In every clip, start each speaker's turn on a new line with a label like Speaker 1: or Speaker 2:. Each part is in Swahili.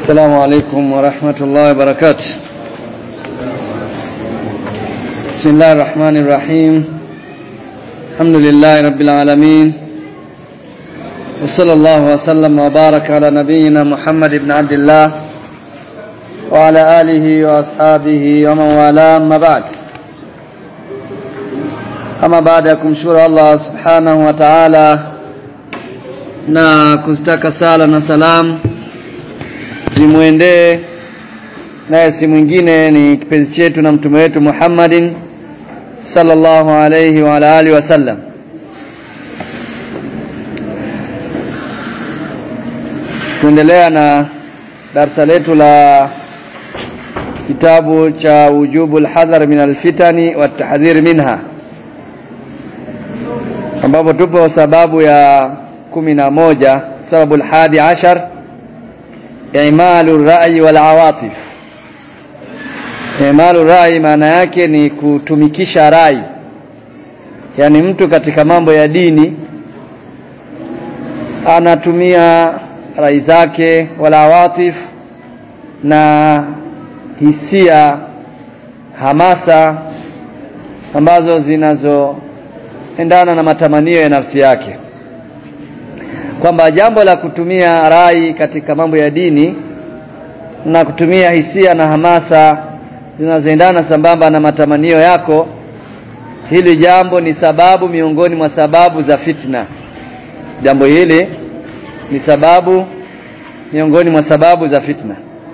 Speaker 1: السلام عليكم ورحمة الله وبركاته بسم الله الرحمن الرحيم الحمد لله رب العالمين وصلى الله وسلم وبارك على نبينا محمد بن عبد الله وعلى آله وأصحابه ومن والاه أما بعد kama baada ya kumshukuru Allah subhanahu wa ta'ala na kuzitaka sala na salamu zimwendee naye si mwingine ni kipenzi chetu na mtume wetu Muhammadin sallallahu alayhi wa ala alihi wasallam tuendelea na darsa letu la kitabu cha wujubu alhadhar min alfitani watahdhir minha ambapo tupo sababu ya kumi na moja sababu alhadi ashar imalu rai wal awatif imalu rai maana yake ni kutumikisha rai yani mtu katika mambo ya dini anatumia rai zake wala awatif na hisia hamasa ambazo zinazoendana na matamanio ya nafsi yake kwamba jambo la kutumia rai katika mambo ya dini na kutumia hisia na hamasa zinazoendana sambamba na matamanio yako hili jambo ni sababu miongoni mwa sababu za fitna jambo hili ni sababu miongoni mwa sababu za fitna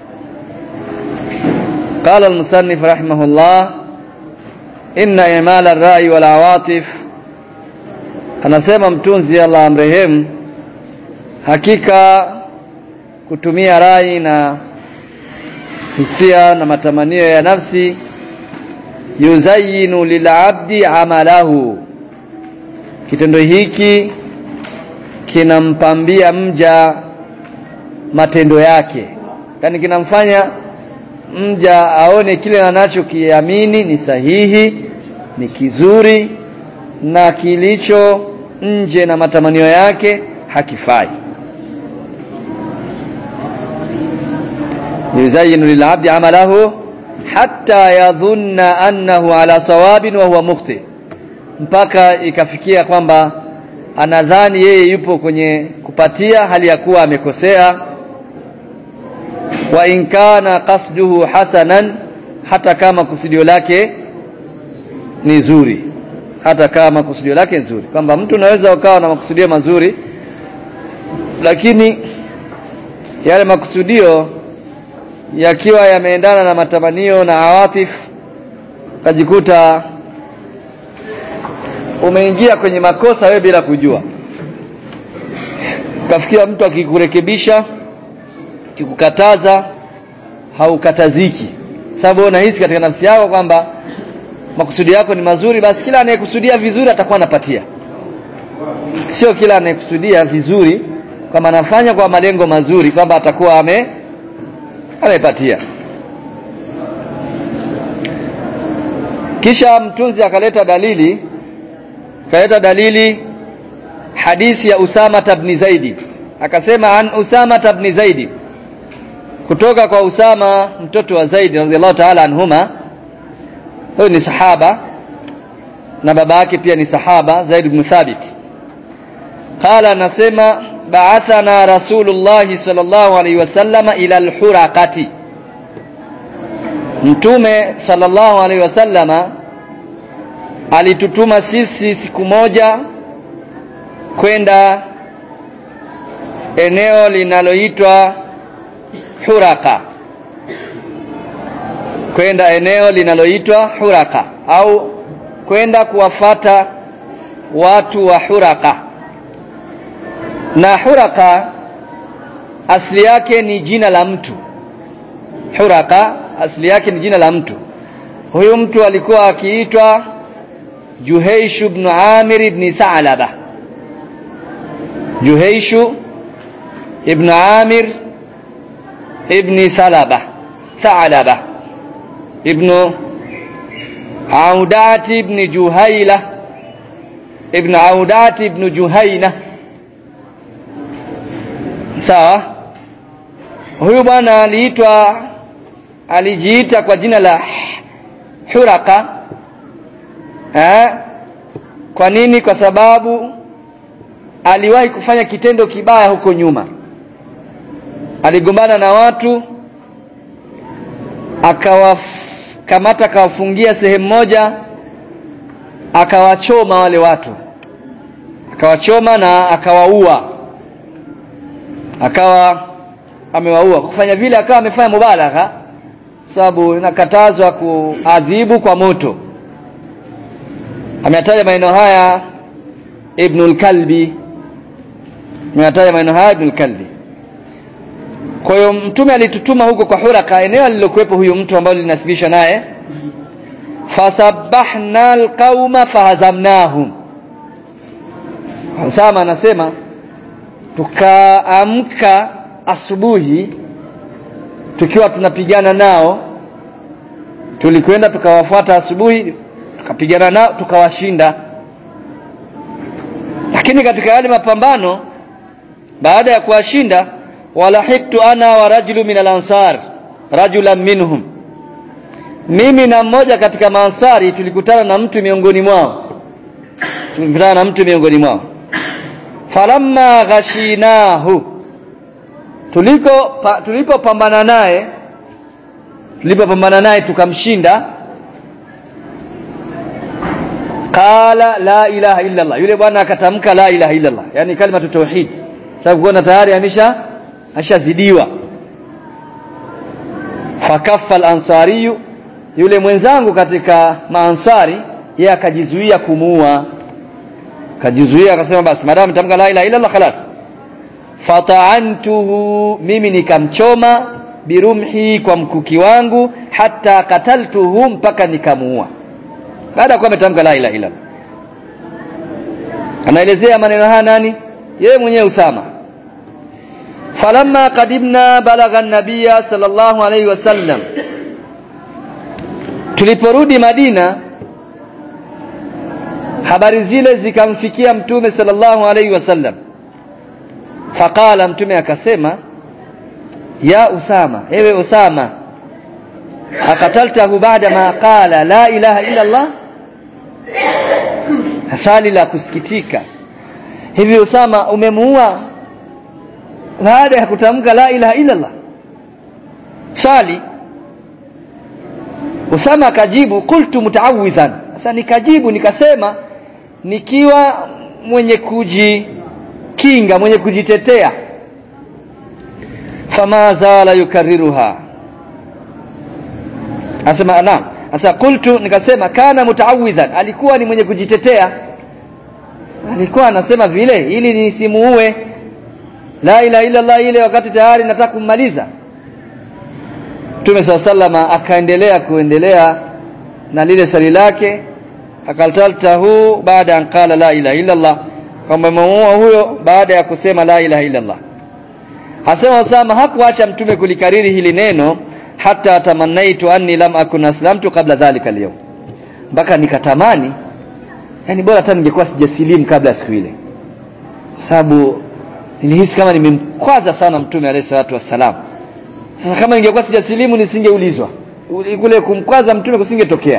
Speaker 1: قال المصنف رحمه الله إن إعمال الرأي والعواطف anasema mtunzi Allah amrehemu hakika kutumia rai na hisia na matamanio ya nafsi yuzayinu lilabdi amalahu kitendo hiki kinampambia mja matendo yake yani kinamfanya mja aone kile anachokiamini ni sahihi ni kizuri na kilicho nje na matamanio yake hakifai yuzayinu lilabdi amalahu hatta yadhunna annahu ala sawabin wa huwa mukhti mpaka ikafikia kwamba anadhani yeye yupo kwenye kupatia hali ya kuwa amekosea wa in kana qasduhu hasanan hata kama kusudio lake ni zuri hata kama kusudio lake nzuri kwamba mtu unaweza ukawa na makusudio mazuri lakini yale makusudio yakiwa yameendana na matamanio na awatif kajikuta umeingia kwenye makosa wewe bila kujua kafikia mtu akikurekebisha kikukataza haukataziki sababu unahisi katika nafsi yako kwamba makusudi yako ni mazuri basi kila anayekusudia vizuri atakuwa anapatia sio kila anayekusudia vizuri kama anafanya kwa malengo mazuri kwamba atakuwa ame amepatia kisha mtunzi akaleta dalili akaleta dalili hadithi ya Usama ibn Zaidi akasema an Usama ibn Zaidi kutoka kwa Usama mtoto wa Zaidi radhiallahu ta'ala anhuma huyu ni sahaba na baba yake pia ni sahaba Zaid ibn Thabit qala anasema ba'athana rasulullah sallallahu alaihi wasallama ila al-huraqati mtume sallallahu alaihi wasallama alitutuma sisi siku moja kwenda eneo linaloitwa Huraka kwenda eneo linaloitwa Huraka au kwenda kuwafata watu wa Huraka na Huraka asili yake ni jina la mtu Huraka asili yake ni jina la mtu huyu mtu alikuwa akiitwa Juhaish ibn Amir ibn Tha'laba Juhaish ibn Amir ibn Thalaba Tha'laba ibn Audat ibn Juhaila ibn Audat ibn Juhaina sawa huyu bwana aliitwa alijiita kwa jina la Huraka eh kwa nini kwa sababu aliwahi kufanya kitendo kibaya huko nyuma aligombana na watu akawakamata akawafungia sehemu moja akawachoma wale watu akawachoma na akawaua akawa amewaua kufanya vile akawa amefanya mubalagha sababu inakatazwa kuadhibu kwa moto ameyataja maneno haya Ibnul Kalbi ameyataja maneno haya Ibnul Kalbi kwa hiyo mtume alitutuma huko kwa Huraka eneo alilokuwepo huyu mtu ambaye linasibishwa naye fasabbahna alqauma fahazamnahum Usama anasema tukaamka asubuhi tukiwa tunapigana nao tulikwenda tukawafuata asubuhi tukapigana nao tukawashinda lakini katika yale mapambano baada ya kuwashinda walahiktu ana wa rajulu min al-ansar rajulan minhum mimi na mmoja katika maansari tulikutana na mtu miongoni mwao tulikutana na mtu miongoni mwao falamma ghashinahu tuliko pa, tulipopambana naye tulipopambana naye tukamshinda qala la ilaha illa Allah yule bwana akatamka la ilaha illa Allah yani kalima tauhid sababu kuona tayari amesha ashazidiwa fakaffa al-ansari yule mwenzangu katika maansari yeye akajizuia kumuua akajizuia akasema basi madamu nitamka la ilaha illa Allah khalas fata'antuhu mimi nikamchoma birumhi kwa mkuki wangu hata kataltuhu mpaka nikamuua baada ya kuwa ametamka la ilaha illa anaelezea maneno haya nani yeye mwenyewe Usama falamma qadimna balagha an-nabiyya sallallahu alayhi wasallam tuliporudi Madina habari zile zikamfikia mtume sallallahu alayhi wasallam faqala mtume akasema ya Usama ewe Usama akataltahu baada ma qala la ilaha illa Allah swali la kusikitika hivi Usama umemuua baada ya kutamka la ilaha illa Allah swali Usama akajibu qultu mutaawidhan sasa nikajibu nikasema nikiwa mwenye kujikinga mwenye kujitetea fama zala yukarriruha asema naam sasa qultu nikasema kana mutaawidhan alikuwa ni mwenye kujitetea alikuwa anasema vile ili nisimuue la ilaha illa Allah ile wakati tayari nataka kummaliza Mtume sallama akaendelea kuendelea na lile swali lake akaltaltahu baada an qala la ilaha illa Allah kwamba muua huyo baada ya kusema la ilaha illa Allah Hasema Osama hakuacha mtume kulikariri hili neno hata tamannaitu anni lam akun aslamtu kabla dhalika leo mpaka nikatamani yani bora hata ningekuwa sijasilimu kabla ya siku ile sababu nilihisi kama nimemkwaza sana mtume alayhi salatu wassalam sasa kama ningekuwa sijasilimu nisingeulizwa kule kumkwaza mtume kusingetokea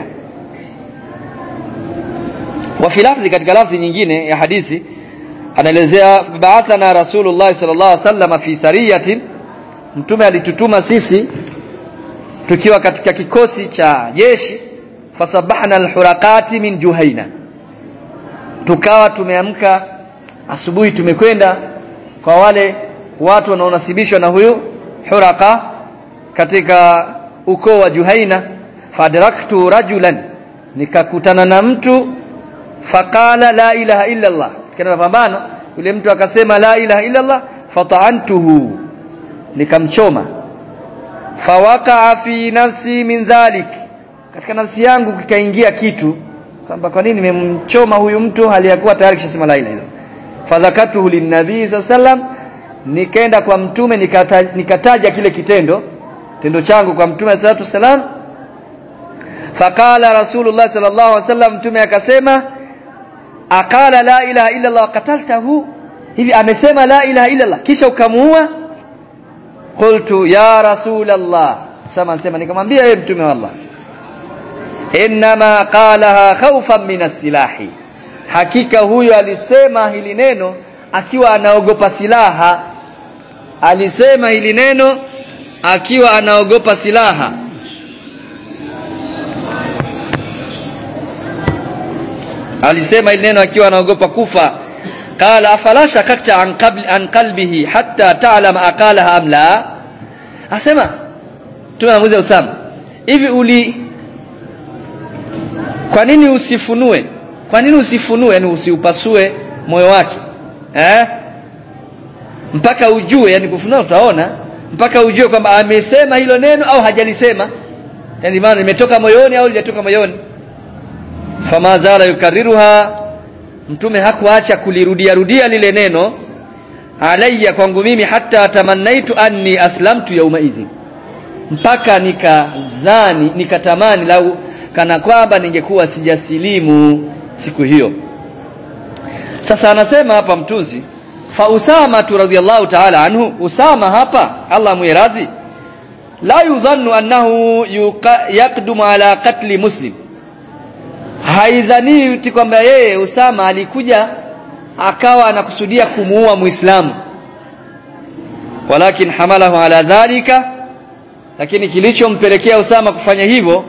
Speaker 1: wa fi lafzi katika lafzi nyingine ya hadithi anaelezea ba'athana rasulullah sallallahu alaihi wasallam fi sariyatin mtume alitutuma sisi tukiwa katika kikosi cha jeshi fasabahna alhurakati min juhaina tukawa tumeamka asubuhi tumekwenda kwa wale watu wanaonasibishwa na huyu huraka katika ukoo wa Juhaina fadraktu rajulan nikakutana na mtu faqala la ilaha illa Allah katika mapambano yule mtu akasema la ilaha illa Allah fata'antuhu nikamchoma fawaqa fi nafsi min dhalik katika nafsi yangu kikaingia kitu kwamba kwa nini nimemchoma huyu mtu hali ya kuwa tayari kishasema la ilaha illa fadhakatuhu linnabii sallam nikaenda kwa mtume nikataja, nikataja kile kitendo tendo changu kwa mtume sallallahu salam faqala rasulullah sallallahu alaihi wasallam mtume akasema akala la ilaha illa Allah qataltahu hivi amesema la ilaha illa Allah kisha ukamuua qultu ya rasul Allah Usama anasema nikamwambia yeye mtume wa Allah inma qalaha khawfan min as-silahi hakika huyo alisema hili neno akiwa anaogopa silaha alisema hili neno akiwa anaogopa silaha alisema hili neno akiwa anaogopa kufa qala afala shakakta an qabl an qalbihi hatta ta'lam aqalaha am la asema tunamuuliza Usama hivi uli kwa nini usifunue kwa nini usifunue yani usiupasue moyo wake eh mpaka ujue yani kufunua utaona mpaka ujue kwamba amesema hilo neno au hajalisema yani maana limetoka moyoni au lijatoka moyoni fama zala yukariruha mtume hakuacha kulirudia rudia lile neno alayya kwangu mimi hata tamannaitu anni aslamtu yauma idhin mpaka nikadhani nikatamani lau kana kwamba ningekuwa sijasilimu siku hiyo sasa anasema hapa mtunzi fa usama radhiyallahu ta'ala anhu usama hapa Allah muiradhi la yudhannu annahu yaqdumu ala qatli muslim haidhani kwamba yeye usama alikuja akawa anakusudia kumuua muislamu walakin hamalahu ala dhalika lakini kilichompelekea usama kufanya hivyo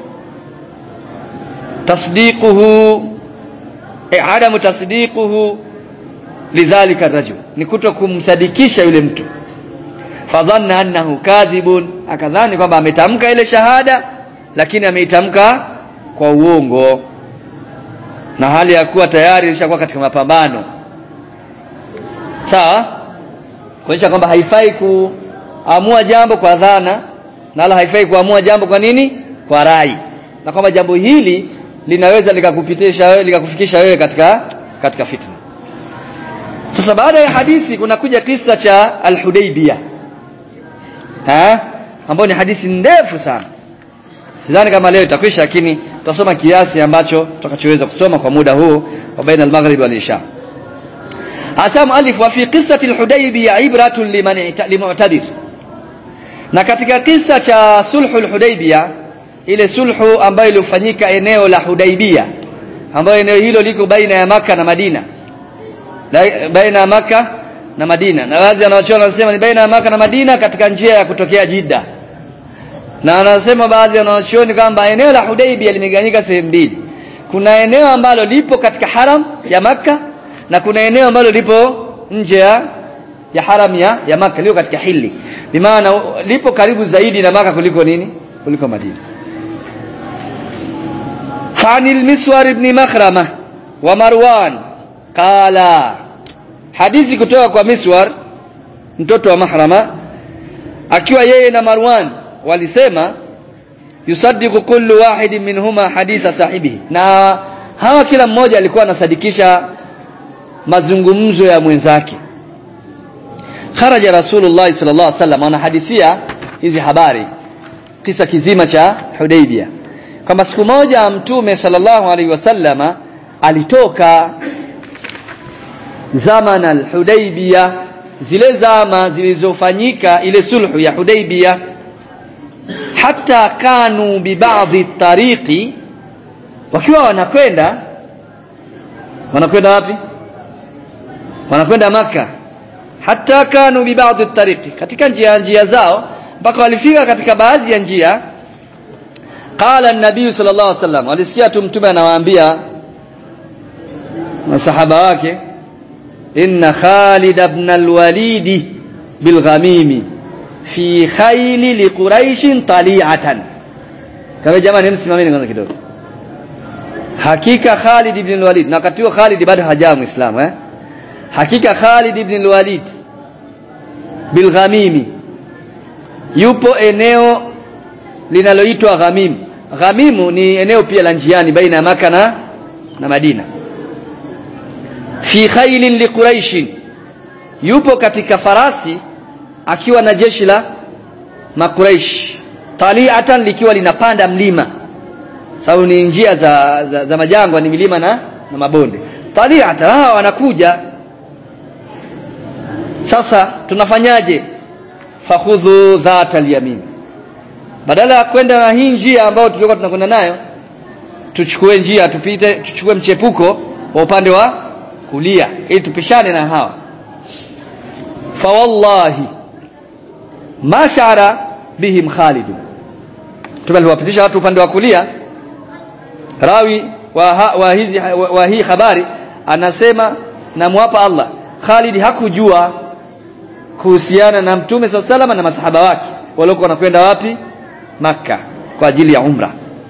Speaker 1: tasdiquhu e adamu tasdiquhu lidhalika rajul ni kuto kumsadikisha yule mtu fadhanna annahu kadhibun akadhani kwamba ametamka ile shahada lakini ameitamka kwa uongo na hali ya kuwa tayari ilishakuwa katika mapambano sawa kuonyesha kwamba haifai kuamua jambo kwa dhana na wala haifai kuamua jambo kwa nini kwa rai na kwamba jambo hili linaweza likakupitisha wewe likakufikisha wewe katika katika fitna sasa baada ya hadithi kuna kuja kisa cha al-Hudaybiyah ha ambao ni hadithi ndefu sana sidhani kama leo itakwisha lakini tutasoma kiasi ambacho tutakachoweza kusoma kwa muda huu wa baina al-maghrib wal isha asam alif wa fi qissati al-Hudaybiyah ibratun liman limu'tabir na katika kisa cha sulhu al-Hudaybiyah ile sulhu ambayo ilifanyika eneo la Hudaybiyah ambayo eneo hilo liko baina ya maka na Madina baina ya maka na Madina na baadhi wanaochona wanasema ni baina ya maka na Madina katika njia ya kutokea Jidda na wanasema baadhi wanaochuoni kwamba eneo la Hudaybiyah limegawanyika sehemu mbili kuna eneo ambalo lipo katika haram ya maka na kuna eneo ambalo lipo nje ya ya haram ya, ya maka liko katika hili bimaana lipo karibu zaidi na maka kuliko nini kuliko Madina فعن المسور بن مخرمة ومروان قال حديث kutoka kwa Miswar mtoto wa Mahrama akiwa yeye na Marwan walisema yusaddiqu kullu wahidin minhuma haditha sahibihi na hawa kila mmoja alikuwa anasadikisha mazungumzo ya mwenzake kharaja rasulullah sallallahu alaihi wasallam anahadithia hizi habari kisa kizima cha Hudaybiyah kwamba siku moja mtume sallallahu alaihi wasallama alitoka zaman al-Hudaybiyah zile zama zilizofanyika ile sulhu ya Hudaybiyah hata kanu bi baadhi tariqi wakiwa wanakwenda wanakwenda wapi wanakwenda maka hata kanu bi baadhi tariqi katika njia njia zao mpaka walifika katika baadhi ya njia qala an-nabii sallallahu alaihi wasallam alisikia tu mtume anawaambia masahaba wake inna Khalid ibn al-Walid bil ghamimi fi khayli li quraish tali'atan kama jamani msimameni kwanza kidogo hakika Khalid ibn al-Walid na wakati huo Khalid bado hajawa muislamu eh hakika Khalid ibn al-Walid bil ghamimi yupo eneo linaloitwa Ghamim. Ghamimu ni eneo pia la njiani baina ya Maka na, na Madina. Fi khailin li Quraish. Yupo katika farasi akiwa na jeshi la Makuraish. Taliatan likiwa linapanda mlima. Sababu ni njia za, za, za majangwa ni milima na, na mabonde. Taliatan hawa wanakuja. Sasa tunafanyaje? fakhudhu dhata alyamin badala ya kwenda na hii njia ambayo tulikuwa tunakwenda nayo tuchukue njia tupite tuchukue mchepuko wa upande wa kulia ili tupishane na hawa fa wallahi ma shara bihim Khalid tumeliwapitisha watu upande wa kulia rawi wa, ha, wa, hizi, wa, wa hii habari anasema namwapa Allah Khalid hakujua kuhusiana na mtume SAW salama na masahaba wake waliokuwa wanakwenda wapi maka kwa ajili ya umra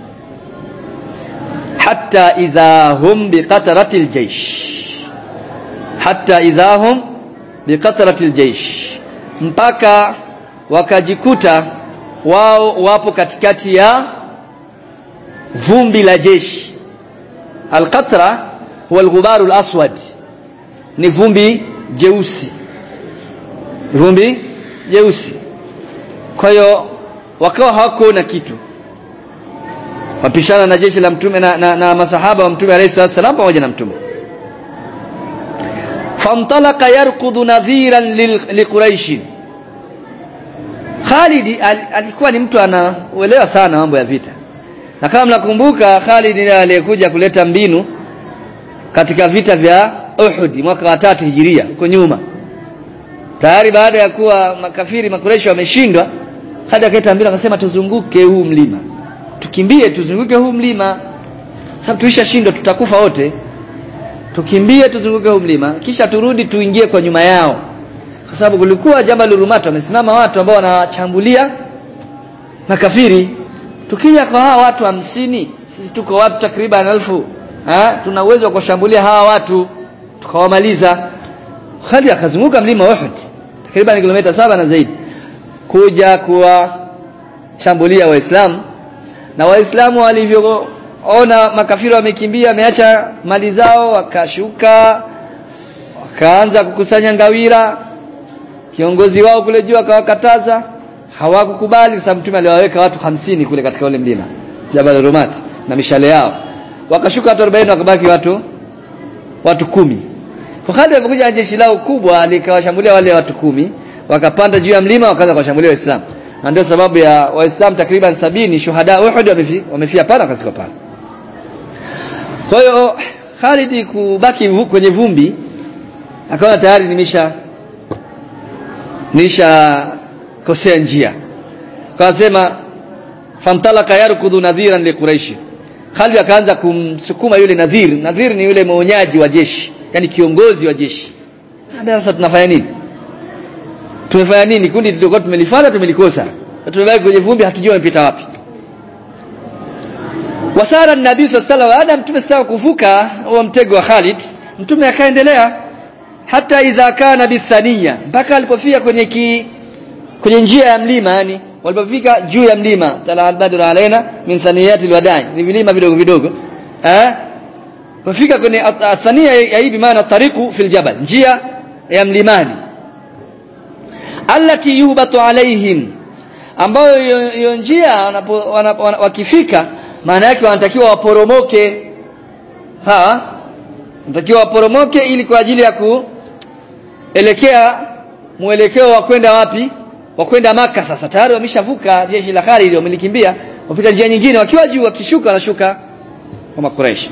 Speaker 1: hatta idha hum biqatrati aljaysh hatta idha hum biqatrati aljaysh mpaka wakajikuta wao wapo katikati ya vumbi la jeshi alqatra huwa alghubaru alaswad ni vumbi jeusi vumbi jeusi kwa hiyo wakawa hawakuona kitu wapishana na jeshi la mtume na, na, na masahaba wa mtume alayhi salatu wasallam pamoja na mtume famtalaka yarkudu nadhiran liquraish Khalid al, alikuwa ni mtu anaelewa sana mambo ya vita na kama mnakumbuka Khalid ndiye aliyekuja kuleta mbinu katika vita vya Uhud mwaka wa tatu hijiria huko nyuma tayari baada ya kuwa makafiri makureshi wameshindwa Khalid akaita mbinu akasema tuzunguke huu mlima tukimbie tuzunguke huu mlima sababu tulishashindwa tutakufa wote tukimbie tuzunguke huu mlima kisha turudi tuingie kwa nyuma yao kwa sababu kulikuwa Jabal Rumat wamesimama watu ambao wanachambulia makafiri tukija kwa hawa watu hamsini sisi tuko watu takriban elfu ha? tuna uwezo wa kuwashambulia hawa watu tukawamaliza Khalid akazunguka mlima Uhud takriban kilomita saba na zaidi kuja kuwashambulia waislamu na waislamu walivyoona makafiri wamekimbia wameacha mali zao wakashuka wakaanza kukusanya ngawira kiongozi wao kule juu akawakataza hawakukubali kwa sababu mtume aliwaweka watu hamsini kule katika ule mlima Jabal Rumat na mishale yao wakashuka watu 40 wakabaki watu watu kumi Khalid alipokuja jeshi lao kubwa likawashambulia wale watu kumi wakapanda juu ya mlima wakaanza kuwashambulia waislamu na ndio sababu ya waislamu takriban sabini shuhada Uhud wamefia wamefia pale wakazikwa pale kwa hiyo Khalid kubaki kwenye vumbi akaona tayari nimesha nisha kosea njia akasema famtalaka yarkudhu nadhiran liquraishi Khalid akaanza kumsukuma yule nadhir nadhir ni yule mwonyaji wa jeshi yani kiongozi wa jeshi Ambia sasa tunafanya nini tumefanya nini kundi tulikuwa tumelifanya tumelikosa tumebaki kwenye vumbi hatujui wamepita wapi wasara nabii sallallahu alaihi wasallam mtume sasa kuvuka huo mtego wa Khalid mtume akaendelea hata idha kana bithania mpaka alipofika kwenye ki, kwenye njia ya mlima yani walipofika juu ya mlima tala albadru alaina min thaniyati alwadai ni vilima vidogo vidogo eh wafika kwenye thania ya hii maana tariqu fil jabal njia ya mlimani allati yuhbatu alaihim ambayo hiyo njia wakifika maana yake wanatakiwa waporomoke sawa wanatakiwa waporomoke ili kwa ajili ya kuelekea mwelekeo wa kwenda wapi wa kwenda maka sasa tayari wameshavuka jeshi la Khalid wamelikimbia wapita njia nyingine wakiwa juu wakishuka wanashuka kwa makuraishi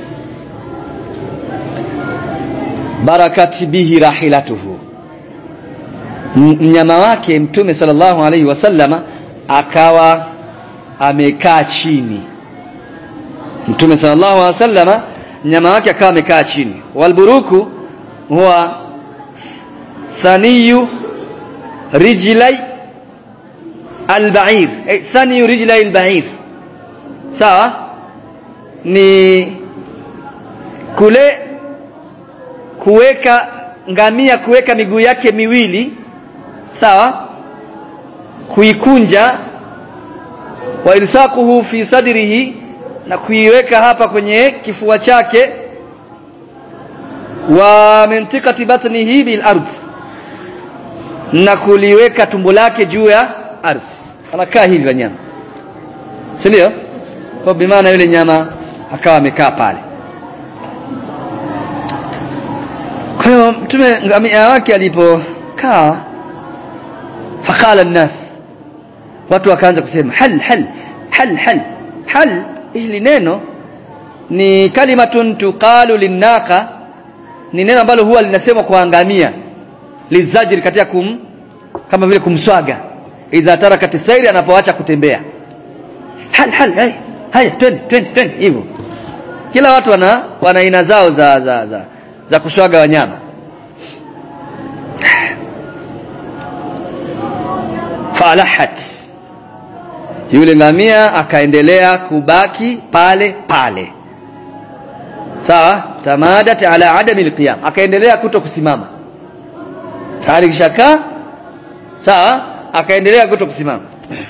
Speaker 1: barakati bihi rahilatuhu mnyama wake mtume sallallahu alaihi wasallama akawa amekaa chini mtume sallallahu alaihi wasallama mnyama wake akawa amekaa chini walburuku huwa thaniyu rijlai albair eh, thaniyu rijlai albair sawa ni kule kuweka ngamia kuweka miguu yake miwili sawa kuikunja wa ilsaquhu fi sadrihi na kuiweka hapa kwenye kifua chake wa mintikati batnihi bil ardh na kuliweka tumbo lake juu ya ardhi anakaa hivi wanyama si ndio kwa bimaana yule nyama akawa amekaa pale kwa hiyo mtume ngamia wake alipokaa faqala an-nas watu wakaanza kusema hal hal hal hal hal hili neno ni kalimatun tuqalu linnaqa ni neno ambalo huwa linasemwa kwa ngamia lizajiri katika kum kama vile kumswaga idha tarakat sairi anapoacha kutembea hal hal haya haya twende twende twende hivyo kila watu wana wana aina zao za za za, za kuswaga wanyama falahat yule ngamia akaendelea kubaki pale pale sawa tamadat ala adami alqiyam akaendelea kuto kusimama sawa kishakaa sawa akaendelea kuto kusimama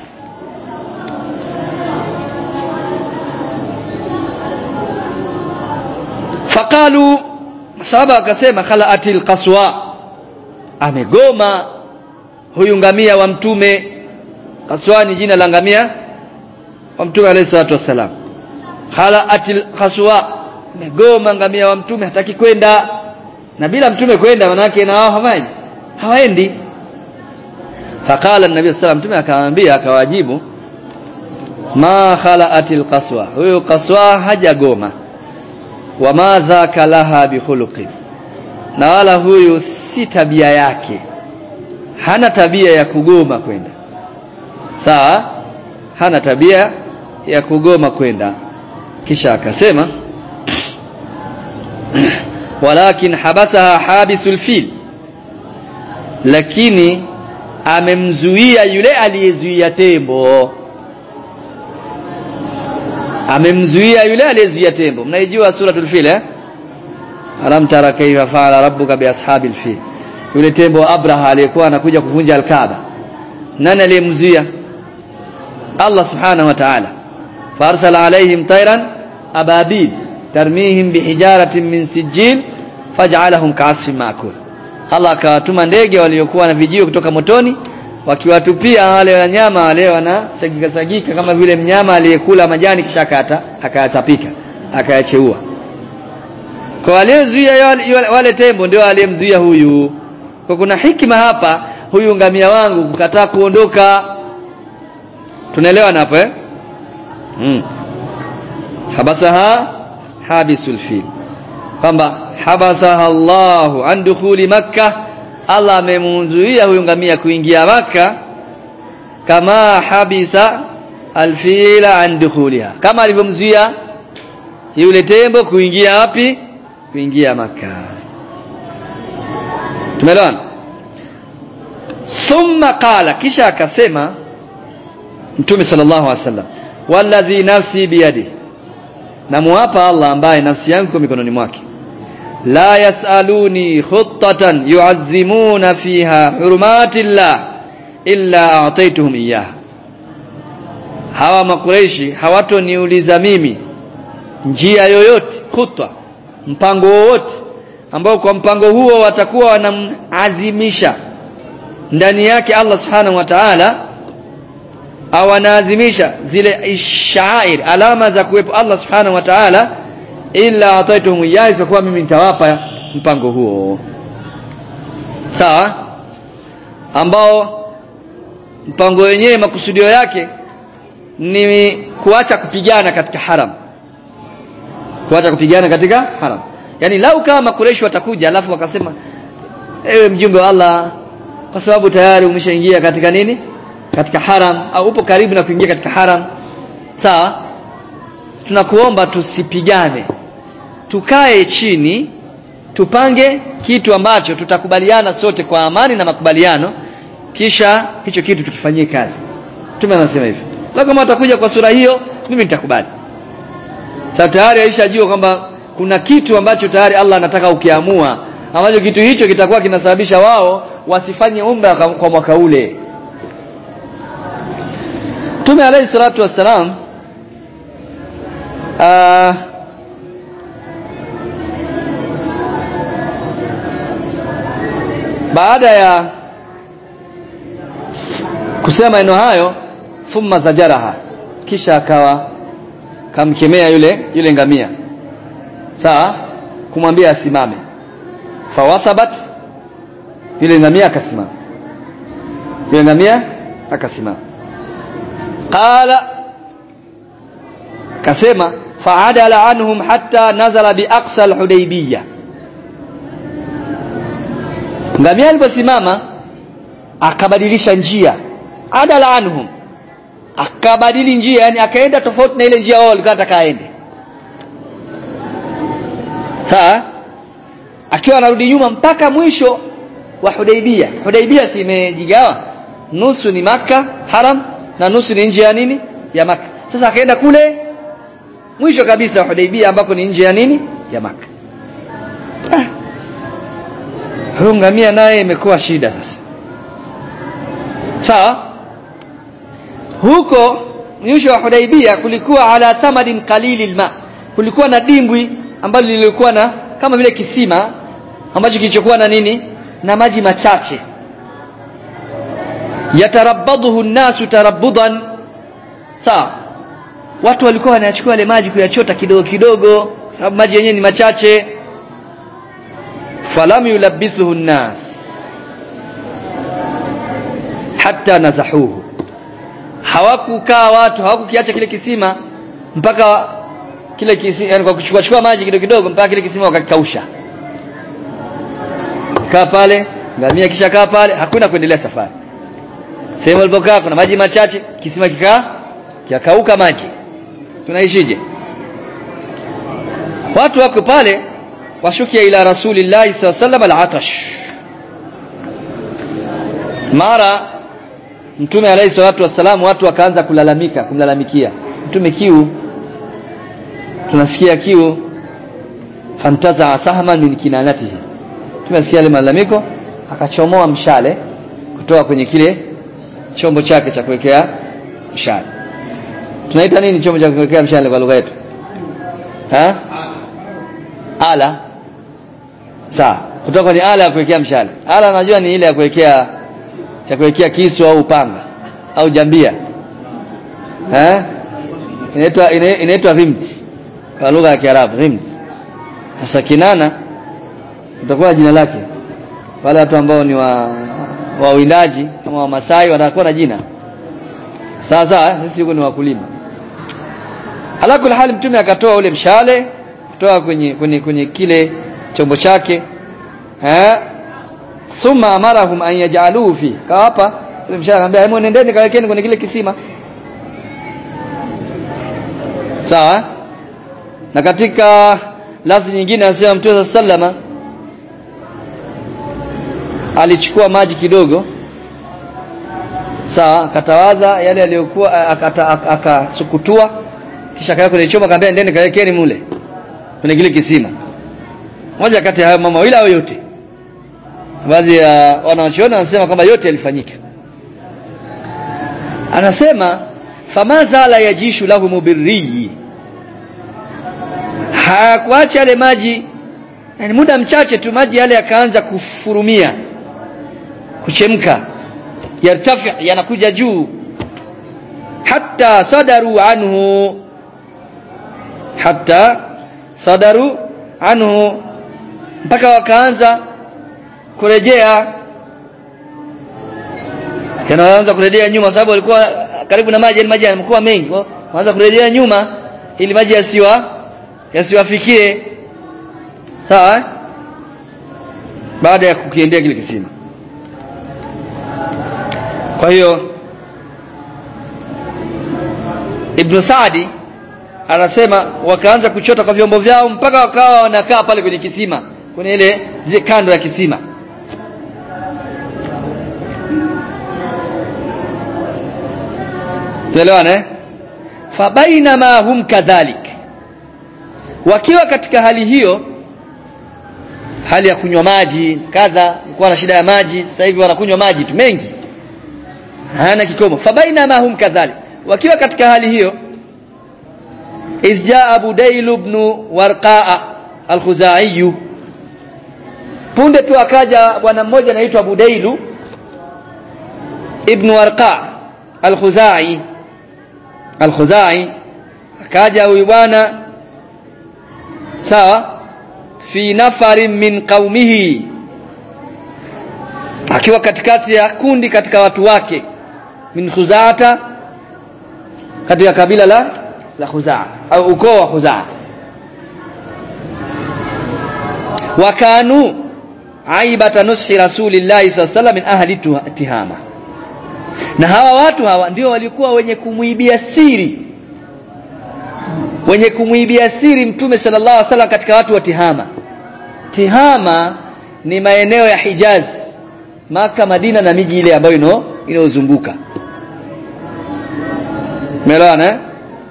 Speaker 1: faqalu sahaba akasema khalaatil qaswa amegoma huyu ngamia wa mtume qaswa ni jina la ngamia wa mtume alayhi salatu wassalam khalaatil qaswa amegoma ngamia wa mtume hataki kwenda na bila mtume kwenda manake na wao hawaji hawaendi faqala an-nabii sallallahu mtume akamwambia akawajibu ma khalaatil qaswa huyo qaswa hajagoma wa ma dhaka laha bikhuluqin na wala huyu si tabia yake hana tabia ya kugoma kwenda sawa hana tabia ya kugoma kwenda kisha akasema walakin habasaha habisul fil lakini amemzuia yule aliyezuia tembo amemzuia yule aliyezuia tembo mnaijua suratul fil eh alam tara kayfa fa'ala rabbuka bi ashabil fil yule tembo abraha aliyekuwa anakuja kuvunja alkaaba nani aliyemzuia Allah subhanahu wa ta'ala farsala alaihim tayran ababil tarmihim bihijaratin min sijil faj'alahum ka'asfin ma'kul Allah akawatuma ndege waliokuwa na vijio kutoka motoni wakiwatupia wale wanyama wale wanasagika sagika kama vile mnyama aliyekula majani kisha akata akayatapika akayacheua kwa waliozuia wale, wale tembo ndio aliyemzuia huyu kwa kuna hikima hapa huyu ngamia wangu kukataa kuondoka tunaelewa hapo eh hmm. habasaha habisul fil kwamba habasaha Allahu an dukhuli makkah Allah amemzuia huyu ngamia kuingia maka kama habisa alfila an dukhuliha kama alivyomzuia yule tembo kuingia wapi kuingia maka tumeelewana thumma qala kisha akasema mtume sallallahu alaihi wasallam walladhi nafsi biyadi namuapa Allah ambaye nafsi yangu kwa mikononi mwake la yasaluni khuttatan yu'azzimuna fiha hurumatillah illa a'taytuhum iyyaha hawa makureishi hawatoniuliza mimi njia yoyote khutwa mpango wowote ambao kwa mpango huo watakuwa wanamadhimisha ndani yake Allah subhanahu wa ta'ala au wanaadhimisha zile ishair alama za kuwepo Allah subhanahu wa ta'ala illa ataituhum iyyahi isipokuwa mimi nitawapa mpango huo sawa ambao mpango wenyewe makusudio yake ni kuacha kupigana katika haram kuacha kupigana katika haram yani lau kama makureshi watakuja alafu wakasema ewe mjumbe wa Allah kwa sababu tayari umeshaingia katika nini katika haram au upo karibu na kuingia katika haram sawa tunakuomba tusipigane tukae chini tupange kitu ambacho tutakubaliana sote kwa amani na makubaliano kisha hicho kitu tukifanyie kazi tume anasema hivi la kama watakuja kwa sura hiyo mimi nitakubali sasa tayari aishajua kwamba kuna kitu ambacho tayari Allah anataka ukiamua ambacho kitu hicho kitakuwa kinasababisha wao wasifanye umra kwa mwaka ule Mtume alayhi salatu wassalam uh, baada ya kusema maneno hayo thumma zajaraha kisha akawa kamkemea yule yule ngamia sawa kumwambia asimame fawathabat yule ngamia akasimama yule ngamia akasimama qala kasema faadala anhum hatta nazala biaqsa alhudaybiyah ngamia aliposimama akabadilisha njia adala anhum akabadili njia yani akaenda tofauti na ile njia wao walikuwa nataka aende sawa akiwa anarudi nyuma mpaka mwisho wa Hudaibia Hudaibia si imejigawa nusu ni maka haram na nusu ni nje ya nini ya maka sasa akaenda kule mwisho kabisa wa Hudaibia ambako ni nje ya nini ya maka ah. huyo ngamia naye imekuwa shida sasa sawa huko mwisho wa Hudaibia kulikuwa ala thamadin qalilil ma kulikuwa na dimbwi ambalo lilikuwa na kama vile kisima ambacho kilichokuwa na nini na maji machache yatarabbaduhu nnasu tarabbudan sawa watu walikuwa wanayachukua ile maji kuyachota kidogo kidogo sababu maji yenyewe ni machache falam yulabbithuhu nnas hatta nazahuhu hawakukaa watu hawakukiacha kile kisima mpaka kile kisima yani kwa kuchukua chukua maji kidogo kidogo mpaka kile kisima wakakausha kaa pale ngamia kisha kaa pale hakuna kuendelea safari sehemu walipokaa kuna maji machache kisima kikaa kiakauka maji tunaishije watu wako pale washukia ila rasulillahi sallallahu alaihi wasallam al-atash mara mtume alayhi salatu wassalam watu wakaanza kulalamika kumlalamikia mtume kiu tunasikia kiu fantaza sahman min kinanatihi tumesikia ile malalamiko akachomoa mshale kutoka kwenye kile chombo chake cha kuwekea mshale tunaita nini chombo cha kuwekea mshale kwa lugha yetu ha ala sawa kutoka kwenye ala ya kuwekea mshale ala najua ni ile ya kuwekea ya kuwekea kisu au upanga au jambia eh inaitwa inaitwa rimt kwa lugha ya Kiarabu rimt sasa kinana utakuwa jina lake wale watu ambao ni wa wawindaji kama wamasai watakuwa na jina sawa sawa sisi huko ni wakulima alakul hali mtume akatoa ule mshale kutoka kwenye kwenye kwenye kile chombo chake eh thumma amarahum an yaj'aluhu fi kawapa ule mshale akamwambia hebu nendeni kawekeni kwenye kile kisima sawa na katika lafzi nyingine anasema mtume sallama alichukua maji kidogo sawa akatawadha yale aliyokuwa akasukutua kisha kaweka kwenye chombo akamwambia ndeni kawekeni mule kwenye kile kisima moja kati ya hayo mama wila au yote baadhi ya wanawachuoni wanasema kwamba yote yalifanyika anasema famazala yajishu lahu mubirriyi hakuacha yale maji yani muda mchache tu maji yale yakaanza kufurumia kuchemka yartafi yanakuja juu hatta sadaru anhu hatta sadaru anhu mpaka wakaanza kurejea yanaanza kurejea nyuma sababu walikuwa karibu na maji maji yamekuwa mengi waanza kurejea nyuma ili maji yasiwa yasiwafikie sawa eh? baada ya kukiendea kile kisima kwa hiyo Ibn Saadi anasema wakaanza kuchota kwa vyombo vyao mpaka wakawa wanakaa pale kwenye kisima kwenye ile kando ya kisima Tuelewana eh? Fabainama hum kadhalik wakiwa katika hali hiyo hali ya kunywa maji kadha kuwa na shida ya maji sasa hivi wanakunywa maji tu mengi hana kikomo fabainama hum kadhalik wakiwa katika hali hiyo izjaa Budail ibn Warqaa al-Khuzai punde tu akaja bwana mmoja anaitwa Budailu ibn Warqa al-Khuzai al-Khuzai akaja huyu bwana sawa fi nafarin min qaumihi akiwa katikati ya kundi katika watu wake min khuzaata katika kabila la la khuzaa au ukoo wa khuzaa wakanu aibata nushi rasulillahi sallallahu alaihi wasallam min ahli tihama na hawa watu hawa ndio walikuwa wenye kumwibia siri wenye kumwibia siri mtume sallallahu alaihi wasallam katika watu wa Tihama Tihama ni maeneo ya Hijaz Maka Madina na miji ile ambayo ino inayozunguka Umeelewana eh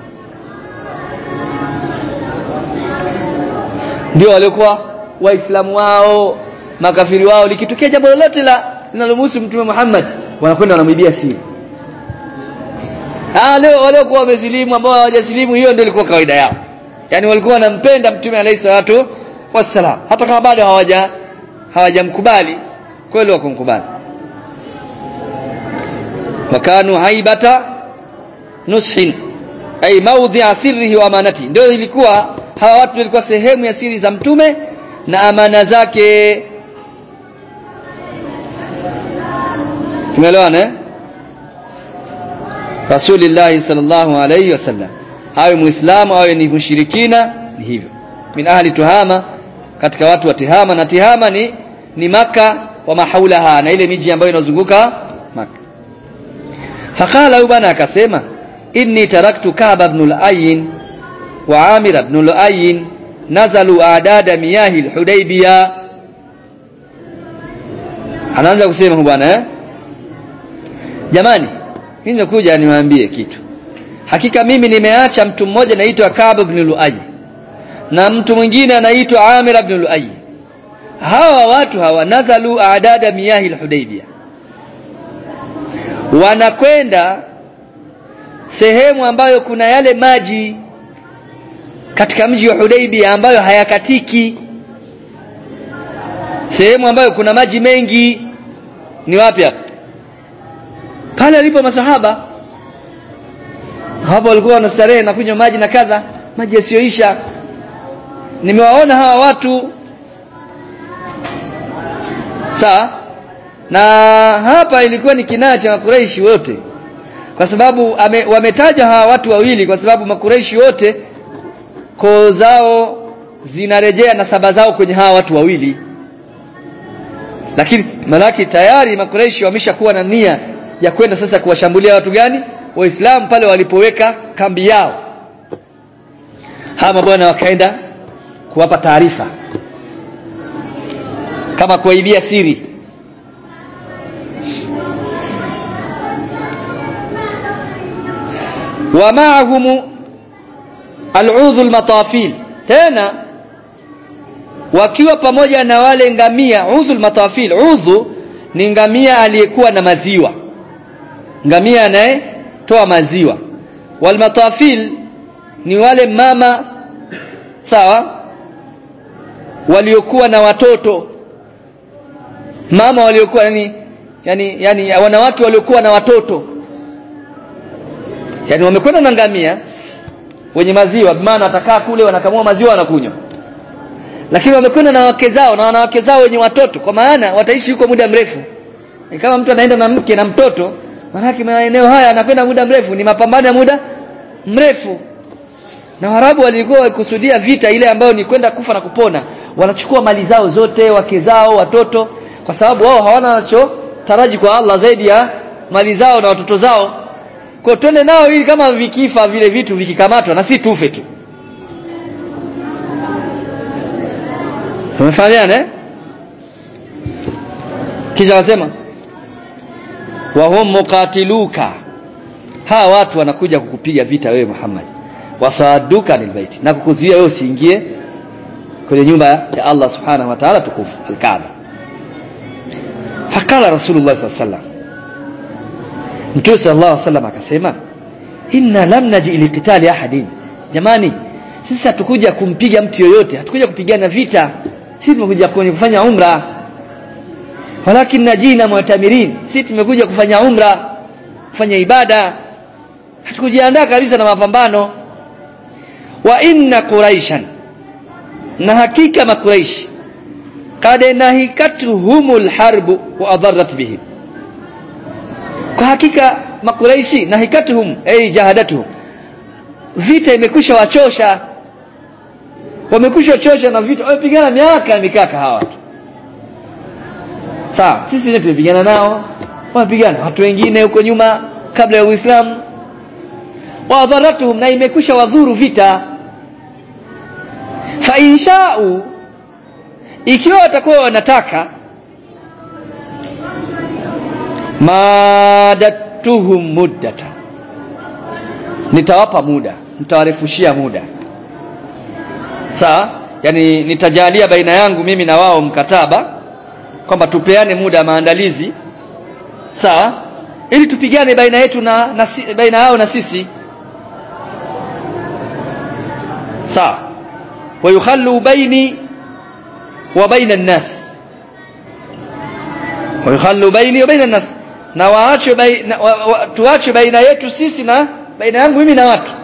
Speaker 1: ndio walikuwa waislamu wao makafiri wao likitokea jambo lolote la linalomhusu mtume Muhammad wanakwenda wanamwibia siri ah leo waliokuwa wamesilimu ambao hawajasilimu hiyo ndio ilikuwa kawaida yao yani walikuwa wanampenda mtume alayhi salatu wassalam hata kama bado hawaja hawajamkubali kweli wakumkubali wakanu haibata nushin ay mawdhi'a sirrihi wa amanati ndio ilikuwa hawa watu walikuwa sehemu ya siri za mtume na amana zake tumeelewana eh Rasulullah sallallahu alayhi wasallam awe muislamu awe ni mushirikina ni hivyo min ahli tuhama katika watu wa tihama na tihama ni ni maka wa mahaulaha na ile miji ambayo inazunguka maka faqala bana akasema inni taraktu Ka'b ibn al-Ayyin wa Amir ibn al-Ayyin nazalu adada miyahi al-Hudaybiyah anaanza kusema bwana eh jamani mimi nakuja niwaambie kitu hakika mimi nimeacha mtu mmoja anaitwa Ka'b ibn Lu'ay na mtu mwingine anaitwa Amir ibn Lu'ay hawa watu hawa nazalu adada miyahi al-Hudaybiyah wanakwenda sehemu ambayo kuna yale maji katika mji wa Hudaybiyah ambayo hayakatiki sehemu ambayo kuna maji mengi ni wapi hapa pale alipo masahaba hapo walikuwa wanastarehe na kunywa maji na kadha maji yasiyoisha nimewaona hawa watu sawa na hapa ilikuwa ni kinaa cha makureishi wote kwa sababu ame, wametaja hawa watu wawili kwa sababu makureishi wote koo zao zinarejea na saba zao kwenye hawa watu wawili lakini malaki tayari makureishi wameshakuwa na nia ya kwenda sasa kuwashambulia watu gani waislamu pale walipoweka kambi yao hawa mabwana wakaenda kuwapa taarifa kama kuwaibia siri wa ma'ahum al'udhu al-matafil tena wakiwa pamoja na wale ngamia udhu al-matafil udhu ni ngamia aliyekuwa na maziwa ngamia anayetoa maziwa wal matafil ni wale mama sawa waliokuwa na watoto mama waliokuwa yani yani yani wanawake waliokuwa na watoto yani wamekwenda na ngamia wenye maziwa maana watakaa kule wanakamua maziwa wanakunywa lakini wamekwenda na wake zao na wanawake zao wenye watoto kwa maana wataishi huko muda mrefu e kama mtu anaenda na mke na mtoto maanake maeneo haya anakwenda muda mrefu ni mapambano ya muda mrefu na Waarabu walikuwa wakikusudia vita ile ambayo ni kwenda kufa na kupona wanachukua mali zao zote wake zao watoto kwa sababu wao hawana wanacho taraji kwa Allah zaidi ya mali zao na watoto zao kwa twende nao ili kama vikifa vile vitu vikikamatwa na si tufe tu Tumefahamiana eh? Kisha wasema wa hum muqatiluka hawa watu wanakuja kukupiga vita wewe Muhammad wasaduka lilbaiti na kukuzuia wewe usiingie kwenye nyumba ya Allah subhanahu wa ta'ala tukufu al-Kaaba fakala Rasulullah sallallahu alaihi wasallam Mtume sallallahu alaihi wasallam akasema inna lam naji liqitali ahadin jamani sisi hatukuja kumpiga mtu yoyote hatukuja kupigana vita sisi tumekuja kufanya umra walakin najina mu'tamirin sisi tumekuja kufanya umra kufanya ibada hatukujiandaa kabisa na mapambano wa inna quraishan na hakika makuraish qad nahikatuhumul harbu wa adarrat bihim kwa hakika makuraishi nahikatuhum ay jahadatuhum vita imekwisha wachosha wamekwisha chosha na vita wamepigana miaka mikaka hawa watu sawa sisi wenyewe tumepigana nao wamepigana watu wengine huko nyuma kabla ya Uislamu wa dharatuhum na imekwisha wadhuru vita fa insha'u ikiwa watakuwa wanataka madatuhum muddata nitawapa muda nitawarefushia muda sawa yani nitajalia baina yangu mimi na wao mkataba kwamba tupeane muda wa maandalizi sawa ili tupigane baina yetu na, na baina yao na sisi sawa wayukhallu baini wa baina an-nas wayukhallu baini wa baina an-nas na waache baina wa, wa, tuache baina yetu sisi na baina yangu mimi na watu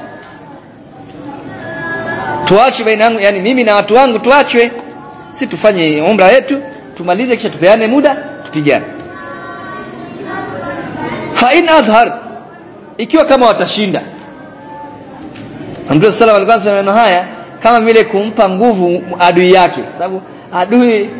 Speaker 1: tuache baina yangu yani mimi na watu wangu tuachwe si tufanye umra yetu tumalize kisha tupeane muda tupigane fa in adhhar ikiwa kama watashinda Mtume sallallahu alikuwa anasema maneno haya kama vile kumpa nguvu adui yake sababu adui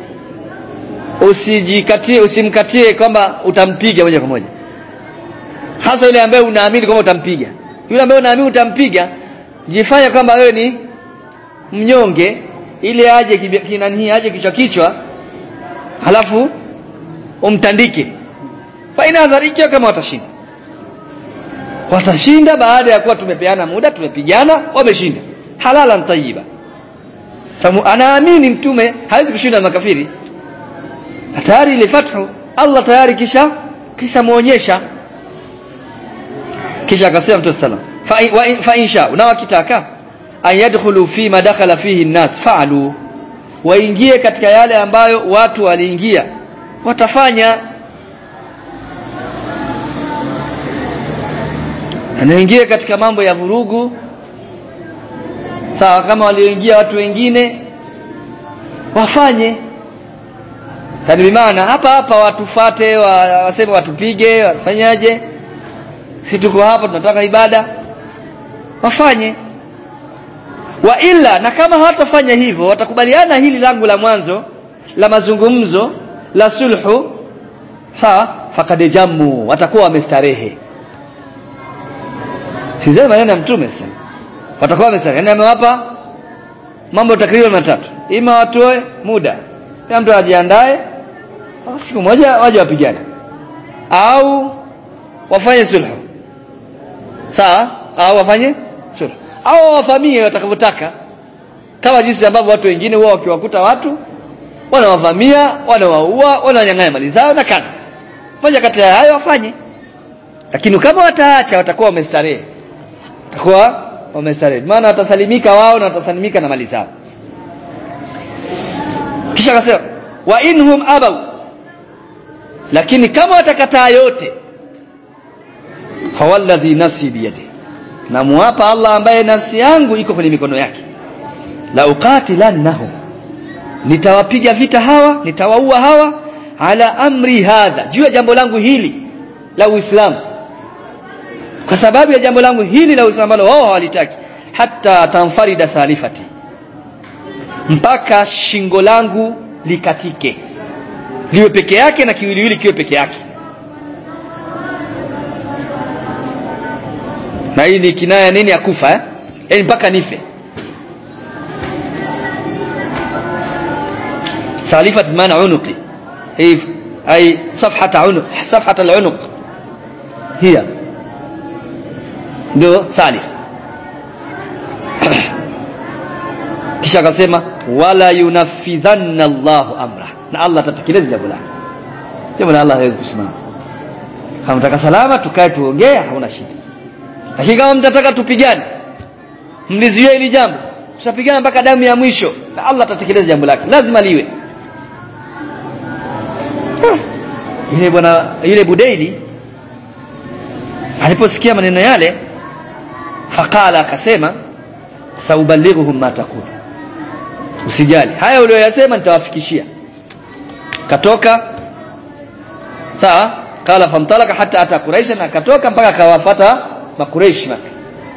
Speaker 1: usijikatie usimkatie kwamba utampiga moja kwa moja hasa yule ambaye unaamini kwamba utampiga yule ambaye unaamini utampiga jifanya kwamba wewe ni mnyonge ili aje kinani aje kichwa kichwa halafu umtandike faina adharikia kama watashinda watashinda baada ya kuwa tumepeana muda tumepigana wameshinda halalan tayyiba sababu anaamini mtume hawezi kushinda makafiri tayari ile fathu Allah tayari kisha kisha muonyesha kisha akasema mtume sallam fa, fa insha na wakitaka an yadkhulu fi ma dakhala fihi an-nas fa'alu waingie katika yale ambayo watu waliingia watafanya anaingia katika mambo ya vurugu sawa kama walioingia watu wengine wafanye yani bimaana hapa hapa watufate waseme watupige wafanyaje si tuko hapa tunataka ibada wafanye wa illa na kama hawatafanya hivyo watakubaliana hili langu la mwanzo la mazungumzo la sulhu sawa fakad jamu watakuwa wamestarehe sizeni maneno ya mtume sasa watakuwa wamestarehe yani amewapa mambo takriban matatu ima watoe muda kila mtu ajiandae siku moja waje wapigane au wafanye sulhu sawa au wafanye sulhu au wavamie watakavyotaka kama jinsi ambavyo watu wengine huwa wakiwakuta watu wanawavamia wanawaua wananyang'anya mali zao na kana moja kati ya hayo wafanye lakini kama wataacha watakuwa wamestarehe watakuwa wamestarehe maana watasalimika wao na watasalimika na mali zao kisha akasema wa inhum abaw lakini kama watakataa yote fawalladhi nafsi biyadihi na muapa Allah ambaye nafsi yangu iko kwenye mikono yake la uqatilannahum nitawapiga vita hawa nitawaua hawa ala amri hadha juu ya jambo langu hili la Uislamu kwa sababu ya jambo langu hili la Uislamu ambalo wao hawalitaki hata tamfarida salifati mpaka shingo langu likatike liwe peke yake na kiwiliwili kiwe peke yake na hii ni kinaya nini ya kufa eh? yani mpaka nife salifat maana unuqi hii ay safhata unuq safhata al-unuq hiya ndio salif kisha akasema wala yunaffidhanna Allahu amra na Allah atatekeleza jambo lake jambo la Allah hawezi kusimama kama mtaka salama tukae tuongee hauna shida lakini kama mtataka tupigane mlizuia hili jambo tutapigana mpaka damu ya mwisho na Allah atatekeleza jambo lake lazima liwe yule bwana yule Budaili aliposikia maneno yale faqala akasema saubalighuhum ma taqul usijali haya ulioyasema nitawafikishia katoka sawa kala famtalaka hata ata quraish na akatoka mpaka akawafata makureish maka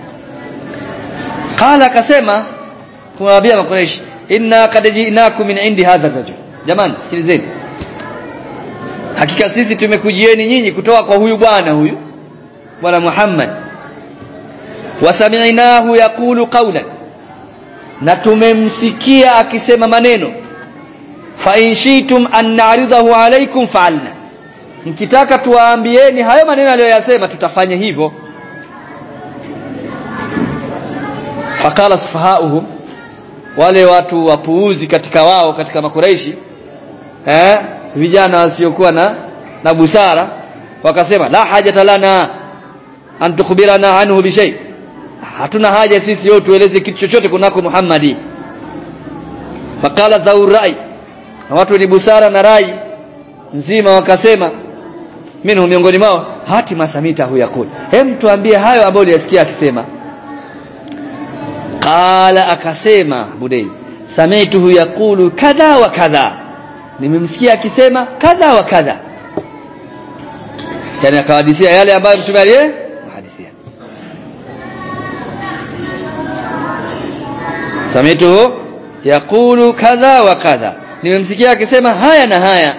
Speaker 1: kala akasema kumwambia makureish inna kad ji'nakum min indi hadha rajul jamani sikilizeni hakika sisi tumekujieni nyinyi kutoka kwa huyu bwana huyu bwana Muhammad wasami'nahu yaqulu qawlan na tumemsikia akisema maneno fa in shitum an na'ridahu alaykum fa'alna mkitaka tuwaambieni hayo maneno aliyoyasema tutafanya hivyo faqala sufahauhum wale watu wapuuzi katika wao katika makuraishi eh vijana wasiokuwa na na busara wakasema la hajata lana an tukhbirana anhu bi shay hatuna haja sisi yote tueleze kitu chochote kunako Muhammadi makala dhaur rai na watu wenye busara na rai nzima wakasema minhu miongoni mwao hati masamita huyakul hem tuambie hayo ambayo uliyasikia akisema qala akasema budai sami'tuhu yaqulu kadha wa kadha nimemsikia akisema kadha wa kadha yani akawahadithia yale ambayo mtume aliye hadithia sami'tuhu yaqulu kadha wa kadha nimemsikia akisema haya na haya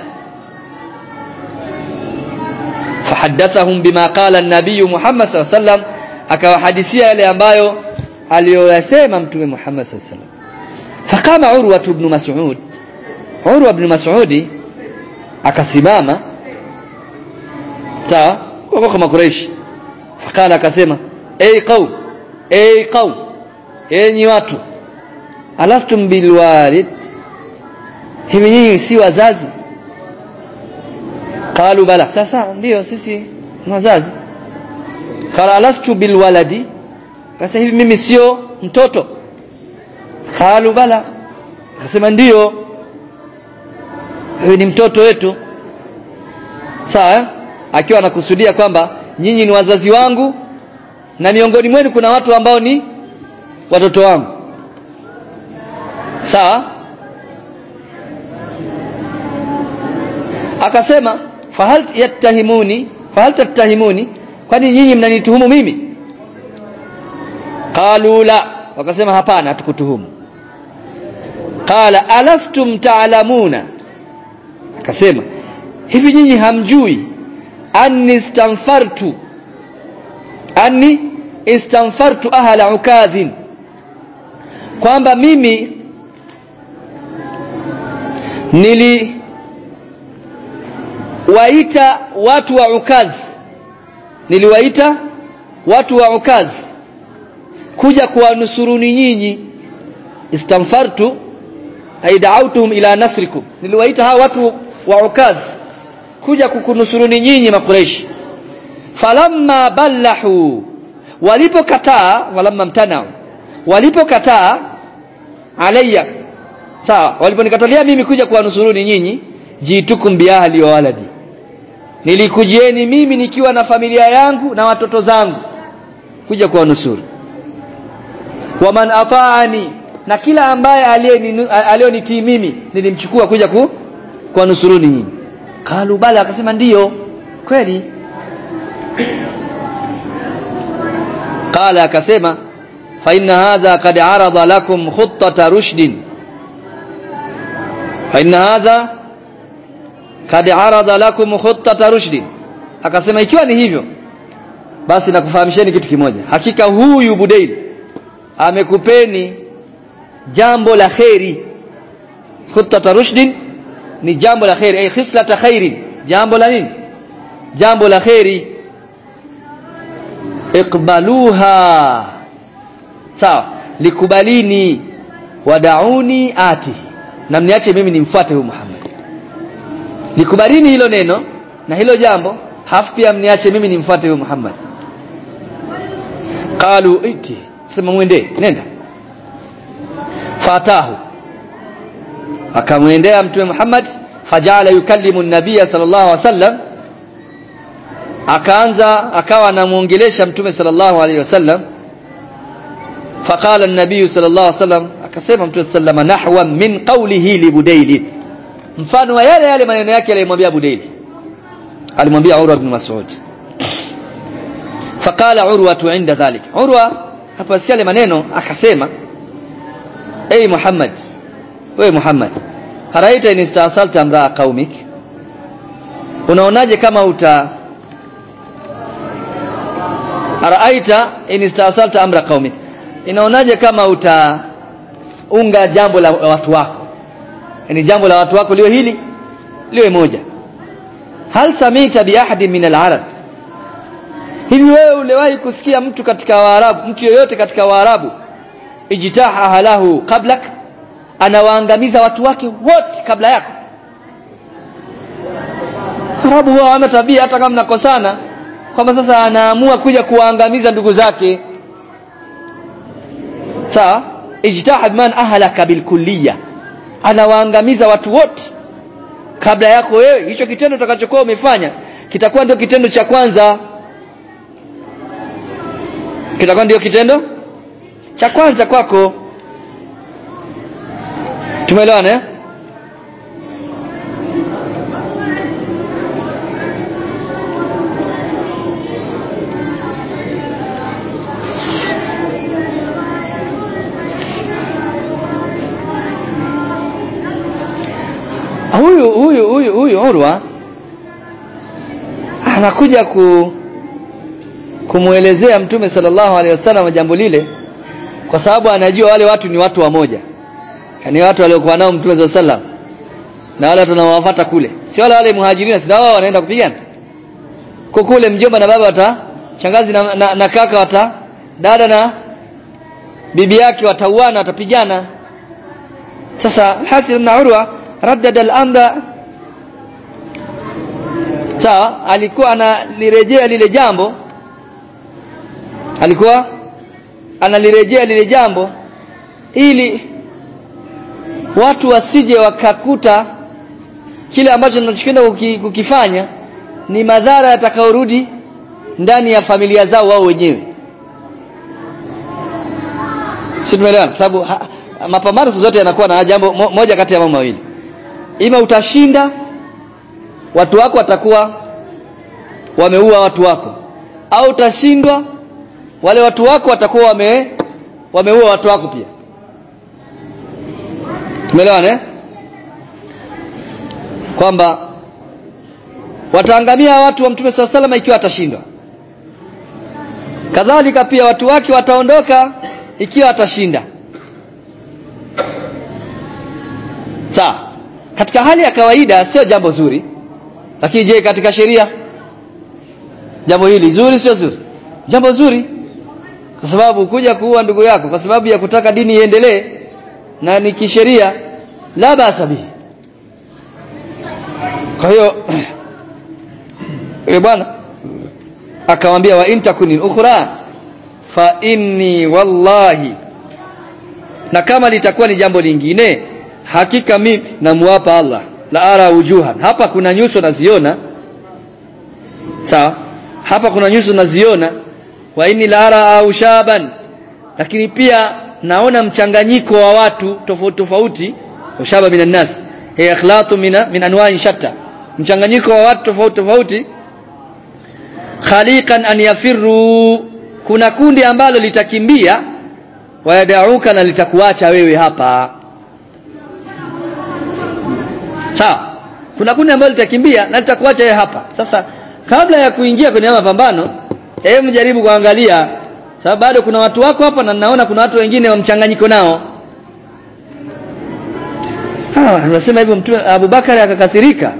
Speaker 1: fahaddathahum bima qala an-nabiy Muhammad sallallahu alaihi wasallam akawahadithia yale ambayo aliyoyasema mtume Muhammad sallallahu alaihi wasallam fakama Urwa ibn Mas'ud Urwa ibn Mas'ud akasimama sawa kwa kama Quraysh fakala akasema ay qaum ay qaum enyi watu alastum bilwalid hivi nyinyi si wazazi qalu bala sasa ndio sisi ni wazazi qala alastu bilwaladi sasa hivi mimi sio mtoto qalu bala akasema ndio wewe ni mtoto wetu sawa akiwa anakusudia kwamba nyinyi ni wazazi wangu na miongoni mwenu kuna watu ambao ni watoto wangu sawa akasema fahal yattahimuni fahal tattahimuni kwani nyinyi mnanituhumu mimi qalu la wakasema hapana hatukutuhumu qala alastum ta'lamuna akasema hivi nyinyi hamjui anni istanfartu anni istanfartu ahla ukadhin kwamba mimi nili waita watu wa ukadh niliwaita watu wa ukadh kuja kuwanusuruni nyinyi istamfartu ay da'awtuhum ila nasrikum niliwaita hawa watu wa ukadh kuja kukunusuruni nyinyi makureishi falamma ballahu walipokataa walamma mtanao walipokataa alayya sawa waliponikatalia mimi kuja kuwanusuruni nyinyi jitukum biahli wa waladi nilikujieni mimi nikiwa na familia yangu na watoto zangu kuja kuwanusuru waman ataani na kila ambaye aliyonitii mimi nilimchukua kuja ku kuwanusuruni nyinyi kalu bala akasema ndiyo kweli qala akasema fa inna hadha qad arada lakum khuttata rushdin fa inna hadha kad arada lakum khuttata rushdin akasema ikiwa ni hivyo basi nakufahamisheni kitu kimoja hakika huyu budail amekupeni jambo la khairi khuttata rushdin ni jambo la khairi ay khislata khairin jambo la nini jambo la khairi iqbaluha sawa likubalini wadauni atihi na mniache mimi nimfuate huyu Muhammad likubalini hilo neno na hilo jambo hafu pia mniache mimi nimfuate huyo Muhammad qalu iti sema mwende nenda fatahu akamwendea mtume Muhammad fajala yukallimu an-nabiy sallallahu alaihi wasallam akaanza akawa anamuongelesha mtume sallallahu alaihi wasallam faqala an-nabiy sallallahu alaihi wasallam akasema mtume sallama nahwa min qawlihi li budayl mfano wa yale yale maneno yake aliyomwambia budayl alimwambia urwa ibn mas'ud faqala urwa inda dhalik urwa haposikia yale maneno akasema ay muhammad wewe muhammad haraita in istasalta amraa qaumik unaonaje kama uta araaita in istasalta amra qaumik inaonaje kama utaunga jambo la watu wako yani jambo la watu wako liwe hili liwe moja hal samita bi ahadin min al-arab hivi wewe uliwahi kusikia mtu katika waarabu mtu yoyote katika waarabu ijtaha halahu qablak anawaangamiza watu wake wote kabla yako arabu wao wana tabia hata kama mnakosana kwamba sasa anaamua kuja kuwaangamiza ndugu zake sawa ijtahad man ahlaka bilkulliya anawaangamiza watu wote kabla yako wewe hicho kitendo utakachokuwa umefanya kitakuwa ndio kitendo cha kwanza kitakuwa ndio kitendo cha kwanza kwako tumeelewana eh huyu huyu huyu huyu Urwa anakuja ku kumuelezea mtume sallallahu alaihi wasallam jambo lile kwa sababu anajua wale watu ni watu wamoja yani watu waliokuwa nao mtume sallallahu alaihi wasallam na wale tunaowafuata kule si wale wale muhajirina si wao wanaenda kupigana kwa kule mjomba na baba wata shangazi na, na, na kaka wata dada na bibi yake watauana watapigana sasa Hasil na Urwa raddada al-amra sawa alikuwa analirejea lile jambo alikuwa analirejea lile jambo ili watu wasije wakakuta kile ambacho tunachokwenda kukifanya ni madhara yatakayorudi ndani ya familia zao wao wenyewe si tumeelewana sababu mapambano zote yanakuwa na jambo mo, moja kati ya mambo mawili ima utashinda watu wako watakuwa wameua watu wako au utashindwa wale watu wako watakuwa wame wameua watu wako pia tumeelewana eh kwamba wataangamia watu wa mtume swalla salama ikiwa atashindwa kadhalika pia watu wake wataondoka ikiwa atashinda sawa katika hali ya kawaida sio jambo zuri lakini je katika sheria jambo hili zuri sio zuri jambo zuri kwa sababu kuja kuua ndugu yako kwa sababu ya kutaka dini iendelee na ni kisheria la basa bihi kwa hiyo yule bwana akamwambia wa intakuni ukhra fa inni wallahi na kama litakuwa ni jambo lingine hakika mimi namuapa Allah la ara wujuhan hapa kuna nyuso naziona sawa hapa kuna nyuso naziona wa inni la ara au shaban lakini pia naona mchanganyiko wa watu tofauti tofauti ushaba minan nas hiya ikhlatu min min anwa'in shatta mchanganyiko wa watu tofauti tofauti khaliqan an yafirru kuna kundi ambalo litakimbia wayadauka na litakuacha wewe hapa sawa kuna kundi ambalo litakimbia na litakuacha wewe hapa sasa kabla ya kuingia kwenye mapambano hebu jaribu kuangalia sababu bado kuna watu wako hapa na naona kuna watu wengine wa mchanganyiko nao ah anasema hivyo mtume Abubakar akakasirika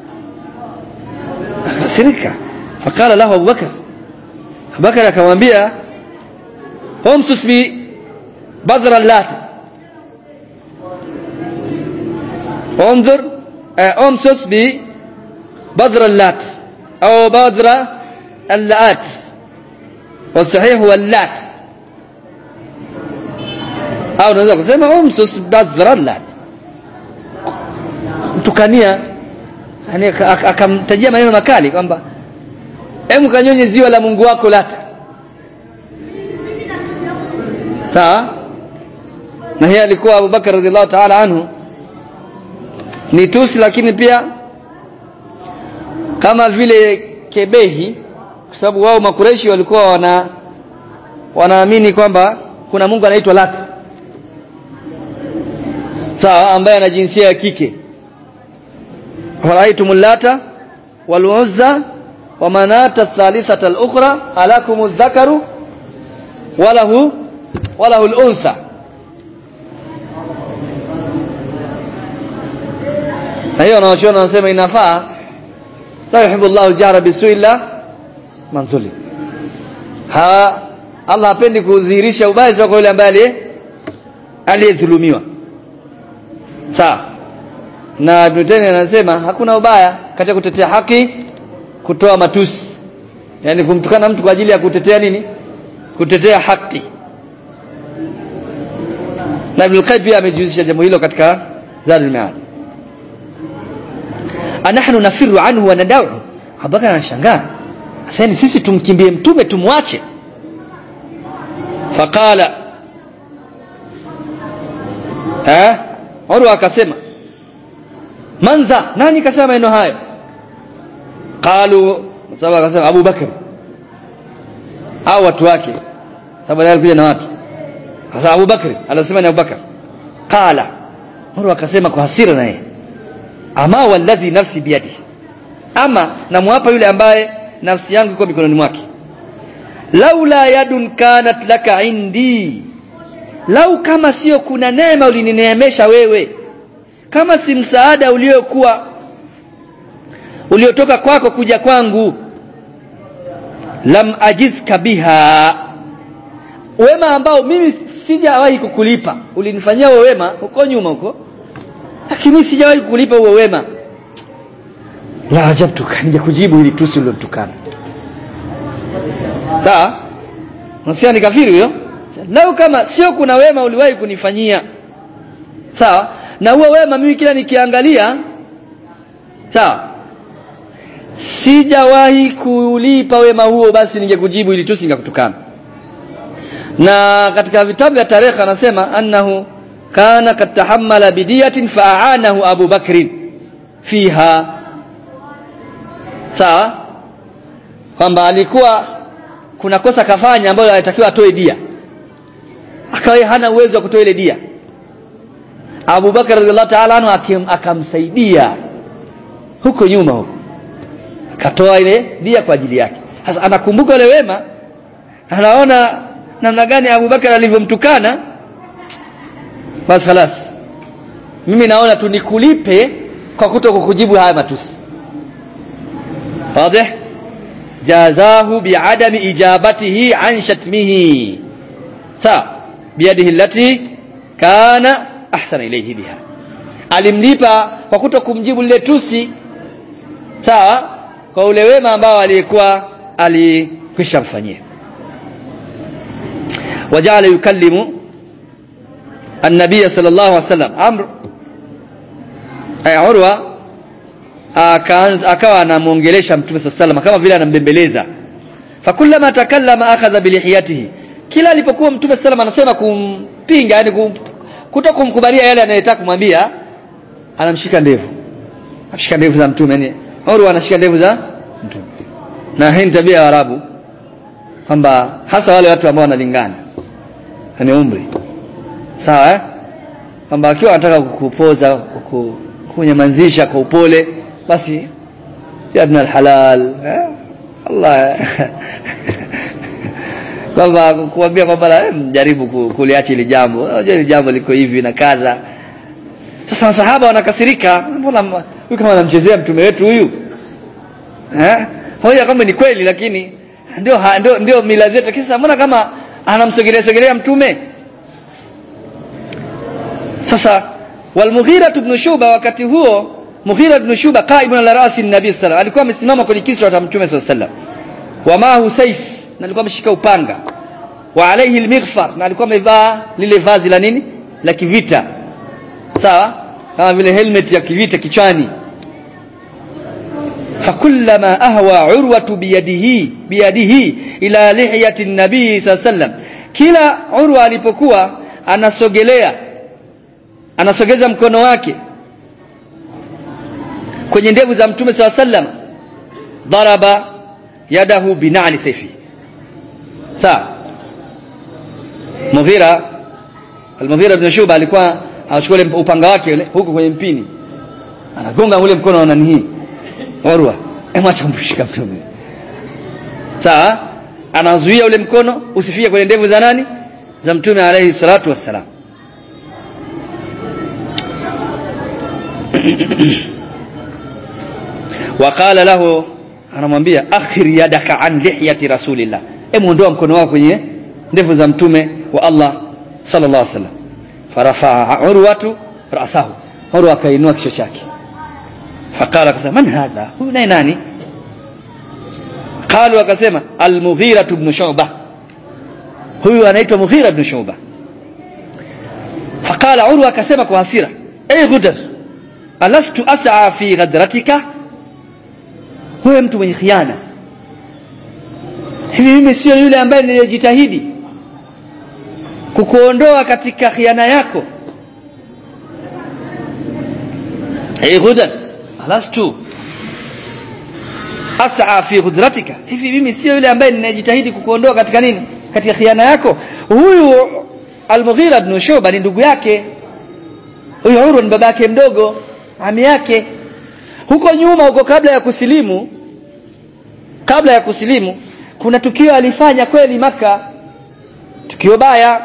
Speaker 1: akasirika fakala lahu Abubakar Abubakar akamwambia umsus bi badra lat انظر امسس ببذر اللات او بذر اللات والصحيح هو اللات au unaweza kusema umsus badhra lat mtukania yani akamtajia maneno makali kwamba hebu kanyonye ziwa la Mungu wako lata sawa na yeye alikuwa Abu Bakar radhiallahu ta'ala anhu ni tusi lakini pia kama vile kebehi kwa sababu wao makureshi walikuwa wana wanaamini kwamba kuna Mungu anaitwa Lat sawa ambaye ana jinsia ya kike faraitumul lata wal uzza wa manata thalithata al ukhra alakum dhakaru walahu walahu al untha na hiyo wanaochona wanasema inafaa la yuhibbu Allahu al-jahra bisu'i illa man zulim ha Allah hapendi kudhihirisha ubaya kwa yule ambaye aliyedhulumiwa sawa na Ibn Taymiyyah anasema hakuna ubaya katika kutetea haki kutoa matusi yani kumtukana mtu kwa ajili ya kutetea nini kutetea haki na Ibn Qayyim pia amejihusisha jambo hilo katika Zadul Ma'ad anahnu nafiru anhu wa nadau Abubakar anashangaa sasa sisi tumkimbie mtume tumwache faqala eh Urwa akasema manza nani kasema maneno hayo qalu sababu akasema Abu Bakar au watu wake sababu alikuja na watu sasa Abu Bakar alisema ni Abu Bakar qala Urwa akasema kwa hasira naye ama walladhi nafsi biyadi ama namwapa yule ambaye nafsi yangu iko mikononi mwake laula yadun kanat laka indi lau kama sio kuna neema ulinineemesha wewe kama si msaada uliokuwa uliotoka kwako kuja kwangu lam ajizka biha wema ambao mimi sijawahi kukulipa ulinifanyia wewe wema huko nyuma huko lakini sijawahi kukulipa huo wema la ajabtuka nije kujibu ili tusi uliotukana sawa nasikia ni kafiri huyo lau kama sio kuna wema uliwahi kunifanyia sawa na huo wema mimi kila nikiangalia sawa sijawahi kulipa wema huo basi ningekujibu ili tusi ningakutukana na katika vitabu vya tarehe anasema annahu kana kad tahammala bidiyatin fa'anahu Abu Bakr fiha sawa kwamba alikuwa kuna kosa kafanya ambalo alitakiwa atoe dia akawa hana uwezo wa kutoa ile dia Abu Bakar radhiallahu ta'ala anhu akamsaidia huko nyuma huko akatoa ile dia kwa ajili yake sasa anakumbuka ile wema anaona namna gani Abu Bakar alivyomtukana basi خلاص mimi naona tu nikulipe kwa kuto kukujibu haya matusi wazi jazahu biadami ijabatihi an shatmihi sawa biyadihi allati kana ahsana ilayhi biha alimlipa kwa kuto kumjibu lile tusi sawa kwa ule wema ambao aliyekuwa alikwisha mfanyia wajala yukallimu النبي صلى الله عليه وسلم amr ay urwa akawa anamuongelesha mtume sallallahu kama vile anambembeleza fakullama takallama akhadha bilihiyatihi kila alipokuwa mtume sallallahu anasema kumpinga yani kutokumkubalia yale anayotaka kumwambia anamshika ndevu anashika ndevu za mtume yani urwa anashika ndevu za mtume na hii tabia ya arabu kwamba hasa wale watu ambao wanalingana ni umri sawa eh kwamba akiwa anataka kukupoza kukunyamazisha kwa upole basi ya ibn alhalal eh? Allah kwamba kuambia kwamba jaribu kuliacha ile jambo unajua ile jambo liko hivi na kadha sasa masahaba wanakasirika mbona huyu kama anamchezea mtume wetu huyu eh hoja kama ni kweli lakini ndio ndio ndio mila zetu kisa mbona kama anamsogelea sogelea mtume sasa walmughira ibn shuba wakati huo mughira ibn shuba qaibun ala rasi nabii sallallahu alikuwa amesimama kwenye kisra cha mtume sallallahu wa maahu saif na alikuwa ameshika upanga wa alayhi almighfar na alikuwa amevaa lile vazi la nini la kivita sawa kama vile helmet ya kivita kichwani فكلما أهوى عروة بيده بيده إلى لحية النبي صلى الله عليه وسلم kila urwa alipokuwa anasogelea anasogeza mkono wake kwenye ndevu za mtume saw sallam daraba yadahu binali sayfi sawa Mughira Al-Mughira ibn Shuba alikuwa anachukua ule upanga wake ule huko kwenye mpini anagonga ule mkono wa nani hii Urwa emwacha kumshika mtume sawa anazuia ule mkono usifike kwenye ndevu za nani za mtume alayhi salatu wassalam waqala lahu anamwambia akhir yadaka an lihyati rasulillah hebu ondoa mkono wako kwenye ndevu za mtume wa Allah sallallahu alaihi wasallam farafaa urwatu rasahu urwa akainua kichwa chake faqala akasema man hadha huyu naye nani qalu akasema al-mughira ibn shu'bah huyu anaitwa mughira ibn shu'bah faqala urwa akasema kwa hasira ay ghudar alastu as'a fi ghadratika wewe mtu mwenye khiana hivi mimi sio yule ambaye nilijitahidi kukuondoa katika khiana yako ay ghudar alastu as'a fi ghudratika hivi mimi sio yule ambaye ninajitahidi kukuondoa katika nini katika khiana yako huyu al-Mughira ibn Shuba ni ndugu yake huyu Urwa ni baba yake mdogo ami yake huko nyuma huko kabla ya kusilimu kabla ya kusilimu kuna tukio alifanya kweli maka tukio baya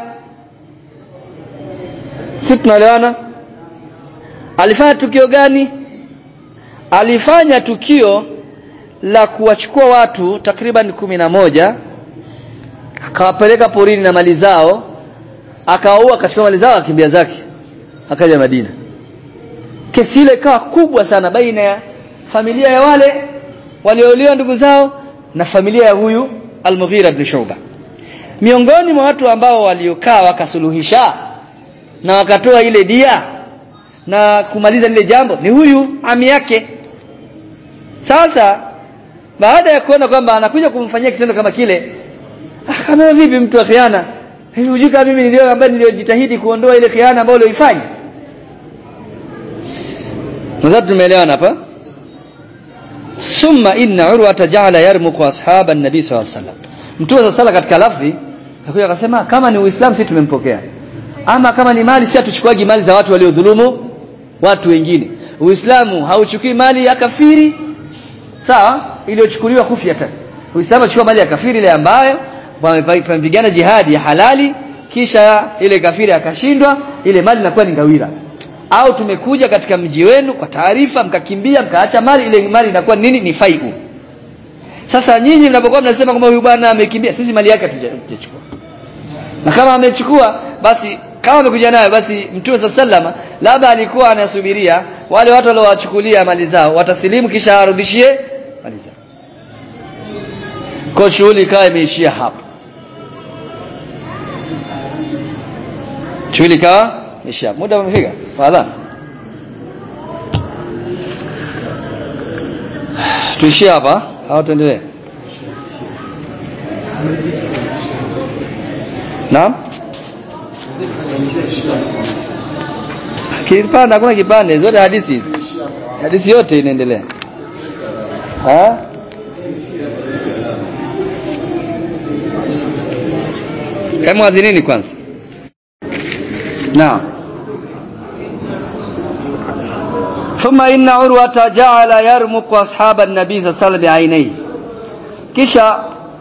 Speaker 1: si tunaelewana alifanya tukio gani alifanya tukio la kuwachukua watu takriban kumi na moja akawapeleka porini na mali zao akawaua akachukua mali zao akimbia zake akaja Madina kesi ile ikawa kubwa sana baina ya familia ya wale waliouliwa ndugu zao na familia ya huyu Al-Mughira ibn Shuba miongoni mwa watu ambao waliokaa wakasuluhisha na wakatoa ile dia na kumaliza lile jambo ni huyu ami yake sasa baada ya kuona kwamba anakuja kumfanyia kitendo kama kile kama vipi mtu wa khiana hivi hujui kama mimi nilio ambaye niliojitahidi kuondoa ile khiana ambayo ulioifanya nadhani tumeelewana hapa summa inna urwa tajala yarmuqu ashab an-nabi sallallahu alaihi wasallam mtume sala katika lafzi akakuja akasema kama ni uislamu sisi tumempokea ama kama ni mali sisi hatuchukuagi mali za watu waliodhulumu watu wengine uislamu hauchukui mali ya kafiri sawa iliyochukuliwa kufyatan uislamu achukua mali ya kafiri ile ambayo wamepigana jihadi ya halali kisha ile kafiri akashindwa ile mali inakuwa ni ngawira au tumekuja katika mji wenu kwa taarifa mkakimbia mkaacha mali ile mali inakuwa nini ni faiu sasa nyinyi mnapokuwa mnasema kwamba huyu bwana amekimbia sisi mali yake hatujachukua na kama amechukua basi kama amekuja nayo basi mtume sallama labda alikuwa anasubiria wale watu waliowachukulia mali zao watasilimu kisha arudishie mali zao kwa shughuli ikawa imeishia hapo shughuli ikawa imeishia muda umefika wala tuishie hapa au tuendelee naam kipande hakuna kipande zote hadithi hizi hadithi yote inaendelea ha kama adhinini kwanza naam ثم إن عروة جعل يرمق أصحاب النبي صلى الله عليه وسلم بعينيه kisha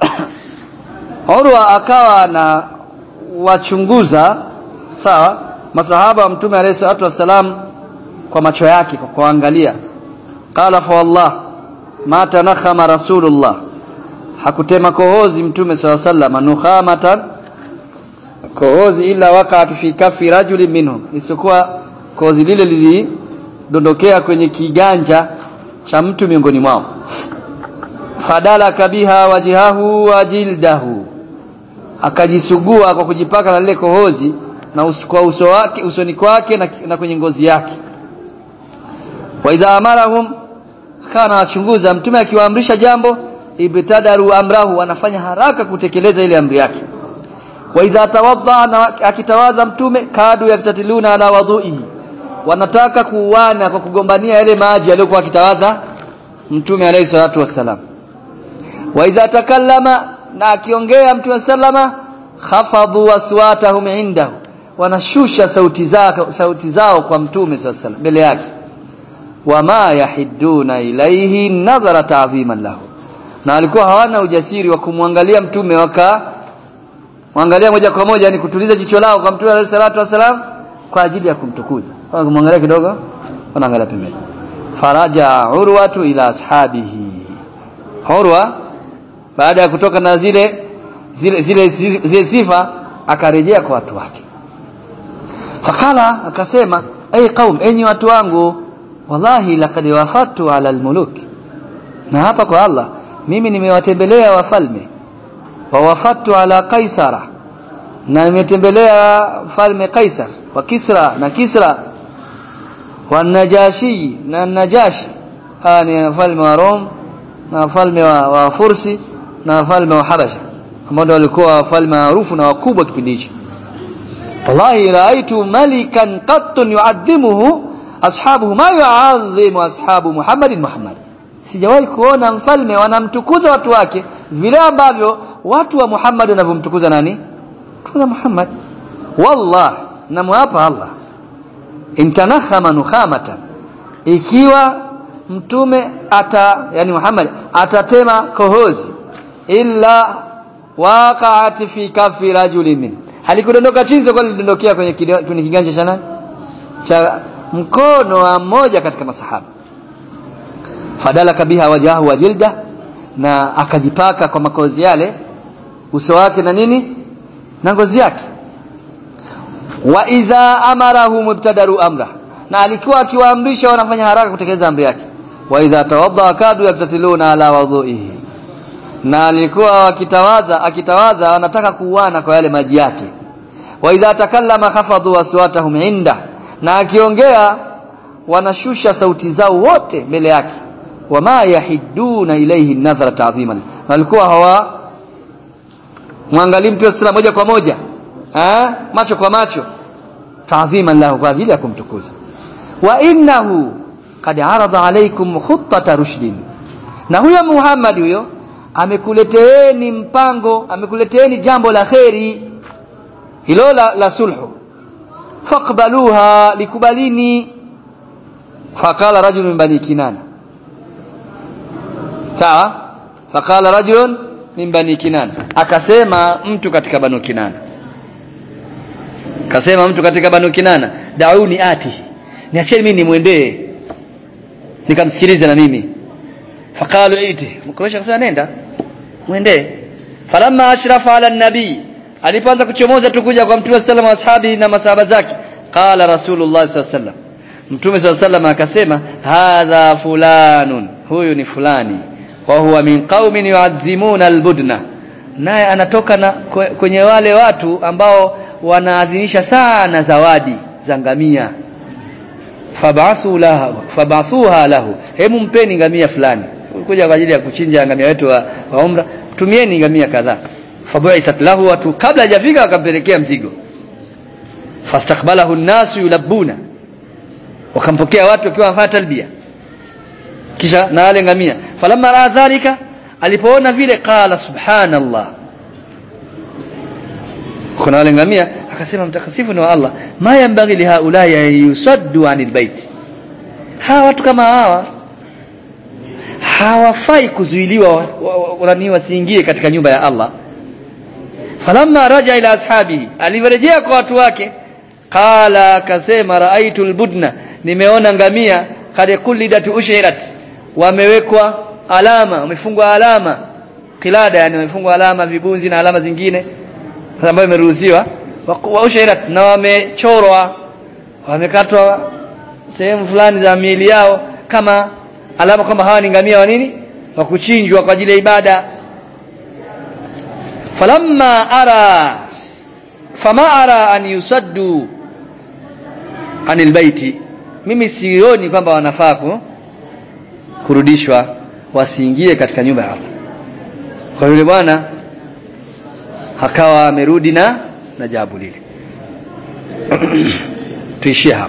Speaker 1: Urwa akawa na wachunguza sawa masahaba wa mtume alayhi salatu wasalam kwa macho yake kwa kuangalia qala fa wallah ma tanakhama rasulullah hakutema kohozi mtume saw sallam nukhamatan kohozi ila waqa'at fi kafi rajulin minhum isipokuwa kohozi lile lilidondokea kwenye kiganja cha mtu miongoni mwao fadala kabiha wajihahu wa jildahu akajisugua kwa kujipaka na lile kohozi na uso, kwa uso wake usoni kwake na, na kwenye ngozi yake wa idha amarahum akawa anawachunguza mtume akiwaamrisha jambo ibtadaru amrahu wanafanya haraka kutekeleza ile amri yake wa idha tawadda na akitawadha mtume kadu yaktatiluna ala wadhuihi wanataka kuuana kwa kugombania yale maji aliyokuwa akitawadha mtume alayhi salatu wassalam wa idha takallama na akiongea mtume sallama khafadhu aswatahum indahu wanashusha sauti zao sauti zao kwa mtume sallallahu mbele yake wama yahidduna ilaihi nadhara ta'dhiman lahu na walikuwa hawana ujasiri wa kumwangalia mtume waka mwangalia moja kwa moja yani kutuliza jicho lao kwa mtume alayhi salatu wasalam kwa ajili ya kumtukuza kwa kumwangalia kidogo wanaangalia pembeni faraja urwatu ila ashabihi urwa baada ya kutoka na zile zile zile, zile sifa akarejea kwa watu wake fakala akasema ay qaum enyi watu wangu wallahi laqad wafatu ala almuluk na hapa kwa Allah mimi nimewatembelea wafalme wa wafatu ala kaisara na nimetembelea falme kaisar wa kisra na kisra wa najashi na najashi hawa ni wafalme wa Rom na wafalme wa, wa Fursi na wafalme wa Habasha ambao walikuwa wafalme maarufu na wakubwa kipindi hicho wallahi raaitu malikan qattun yu'adhimuhu ashabuhu ma yu'adhimu ashabu Muhammadin Muhammad sijawahi kuona mfalme wanamtukuza watu wake vile ambavyo watu wa Muhammad wanavyomtukuza nani tukuza Muhammad wallah namwapa Allah intanakhama nukhamatan ikiwa mtume ata yani Muhammad atatema kohozi illa waqa'at fi kafi rajulin min halikudondoka chinzo kwa lidondokea kwenye kwenye kiganja cha nani cha mkono wa mmoja katika masahaba fadalaka biha wajahu wa jilda na akajipaka kwa makozi yale uso wake na nini na ngozi yake wa idha amarahu mubtadaru amra na alikuwa akiwaamrisha wanafanya haraka kutekeleza amri yake wa idha tawadda kadu yaktatiluna ala wadhuihi na alikuwa wakitawadha akitawadha wanataka kuuana kwa yale maji yake wa idha takallama khafadhu aswatahum inda na akiongea wanashusha sauti zao wote mbele yake wama yahiduna ilayhi nadhara ta'ziman walikuwa hawa mwangalie mtu sala moja kwa moja eh macho kwa macho ta'ziman lahu kwa ajili ya kumtukuza wa innahu qad arada alaykum khuttata rushdin na huyo Muhammad huyo amekuleteeni mpango amekuleteeni jambo la kheri hilo la, la sulhu faqbaluha likubalini faqala rajulun min bani kinana sawa faqala rajulun min bani kinana akasema mtu katika banu kinana akasema mtu katika banu kinana dauni ati niacheni mimi nimwendee nikamsikilize na mimi faqalu iti mkuraishi akasema nenda mwendee falamma ashrafa ala nabii alipoanza kuchomoza tukuja kwa mtume sallallahu alaihi wasallam na masahaba zake qala rasulullah sallallahu alaihi wasallam mtume sallallahu alaihi wasallam akasema hadha fulanun huyu ni fulani wa huwa min qaumin yu'azzimuna albudna naye anatoka na kwenye wale watu ambao wanaadhimisha sana zawadi za ngamia fabasu lahu fabasuha lahu hemu mpeni ngamia fulani kuja kwa ajili ya kuchinja ngamia wetu wa, wa umra tumieni ngamia kadhaa fabu'ithat lahu watu kabla hajafika wakampelekea mzigo fastakbalahu an-nasu yulabbuna wakampokea watu wakiwa wanafanya talbia kisha na wale ngamia falamma raa dhalika alipoona vile qala subhanallah kuna wale ngamia akasema mtakasifu ni wa Allah ma yambaghi li haula yusaddu anil bait hawa watu kama hawa hawafai kuzuiliwa wanani wasiingie katika nyumba ya Allah falamma raja ila ashabihi alivyorejea kwa watu wake qala akasema raaitu albudna nimeona ngamia kad kulidat ushirat wamewekwa alama wamefungwa alama kilada yani wamefungwa alama vibunzi na alama zingine ambayo imeruhusiwa wa ushirat na wamechorwa wamekatwa sehemu fulani za miili yao kama alama kwamba hawa ni ngamia wa nini wa kuchinjwa kwa ajili ya ibada falamma ara fama ara an yusaddu anil baiti mimi sioni kwamba wanafaa kurudishwa wasiingie katika nyumba ya Allah kwa yule bwana akawa amerudi na na jawabu lile tuishie hapo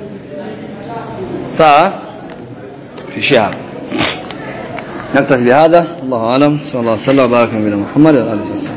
Speaker 1: sawa tuishie hapo نكتفي بهذا الله اعلم صلى الله وسلم وبارك على محمد وعلى اله وصحبه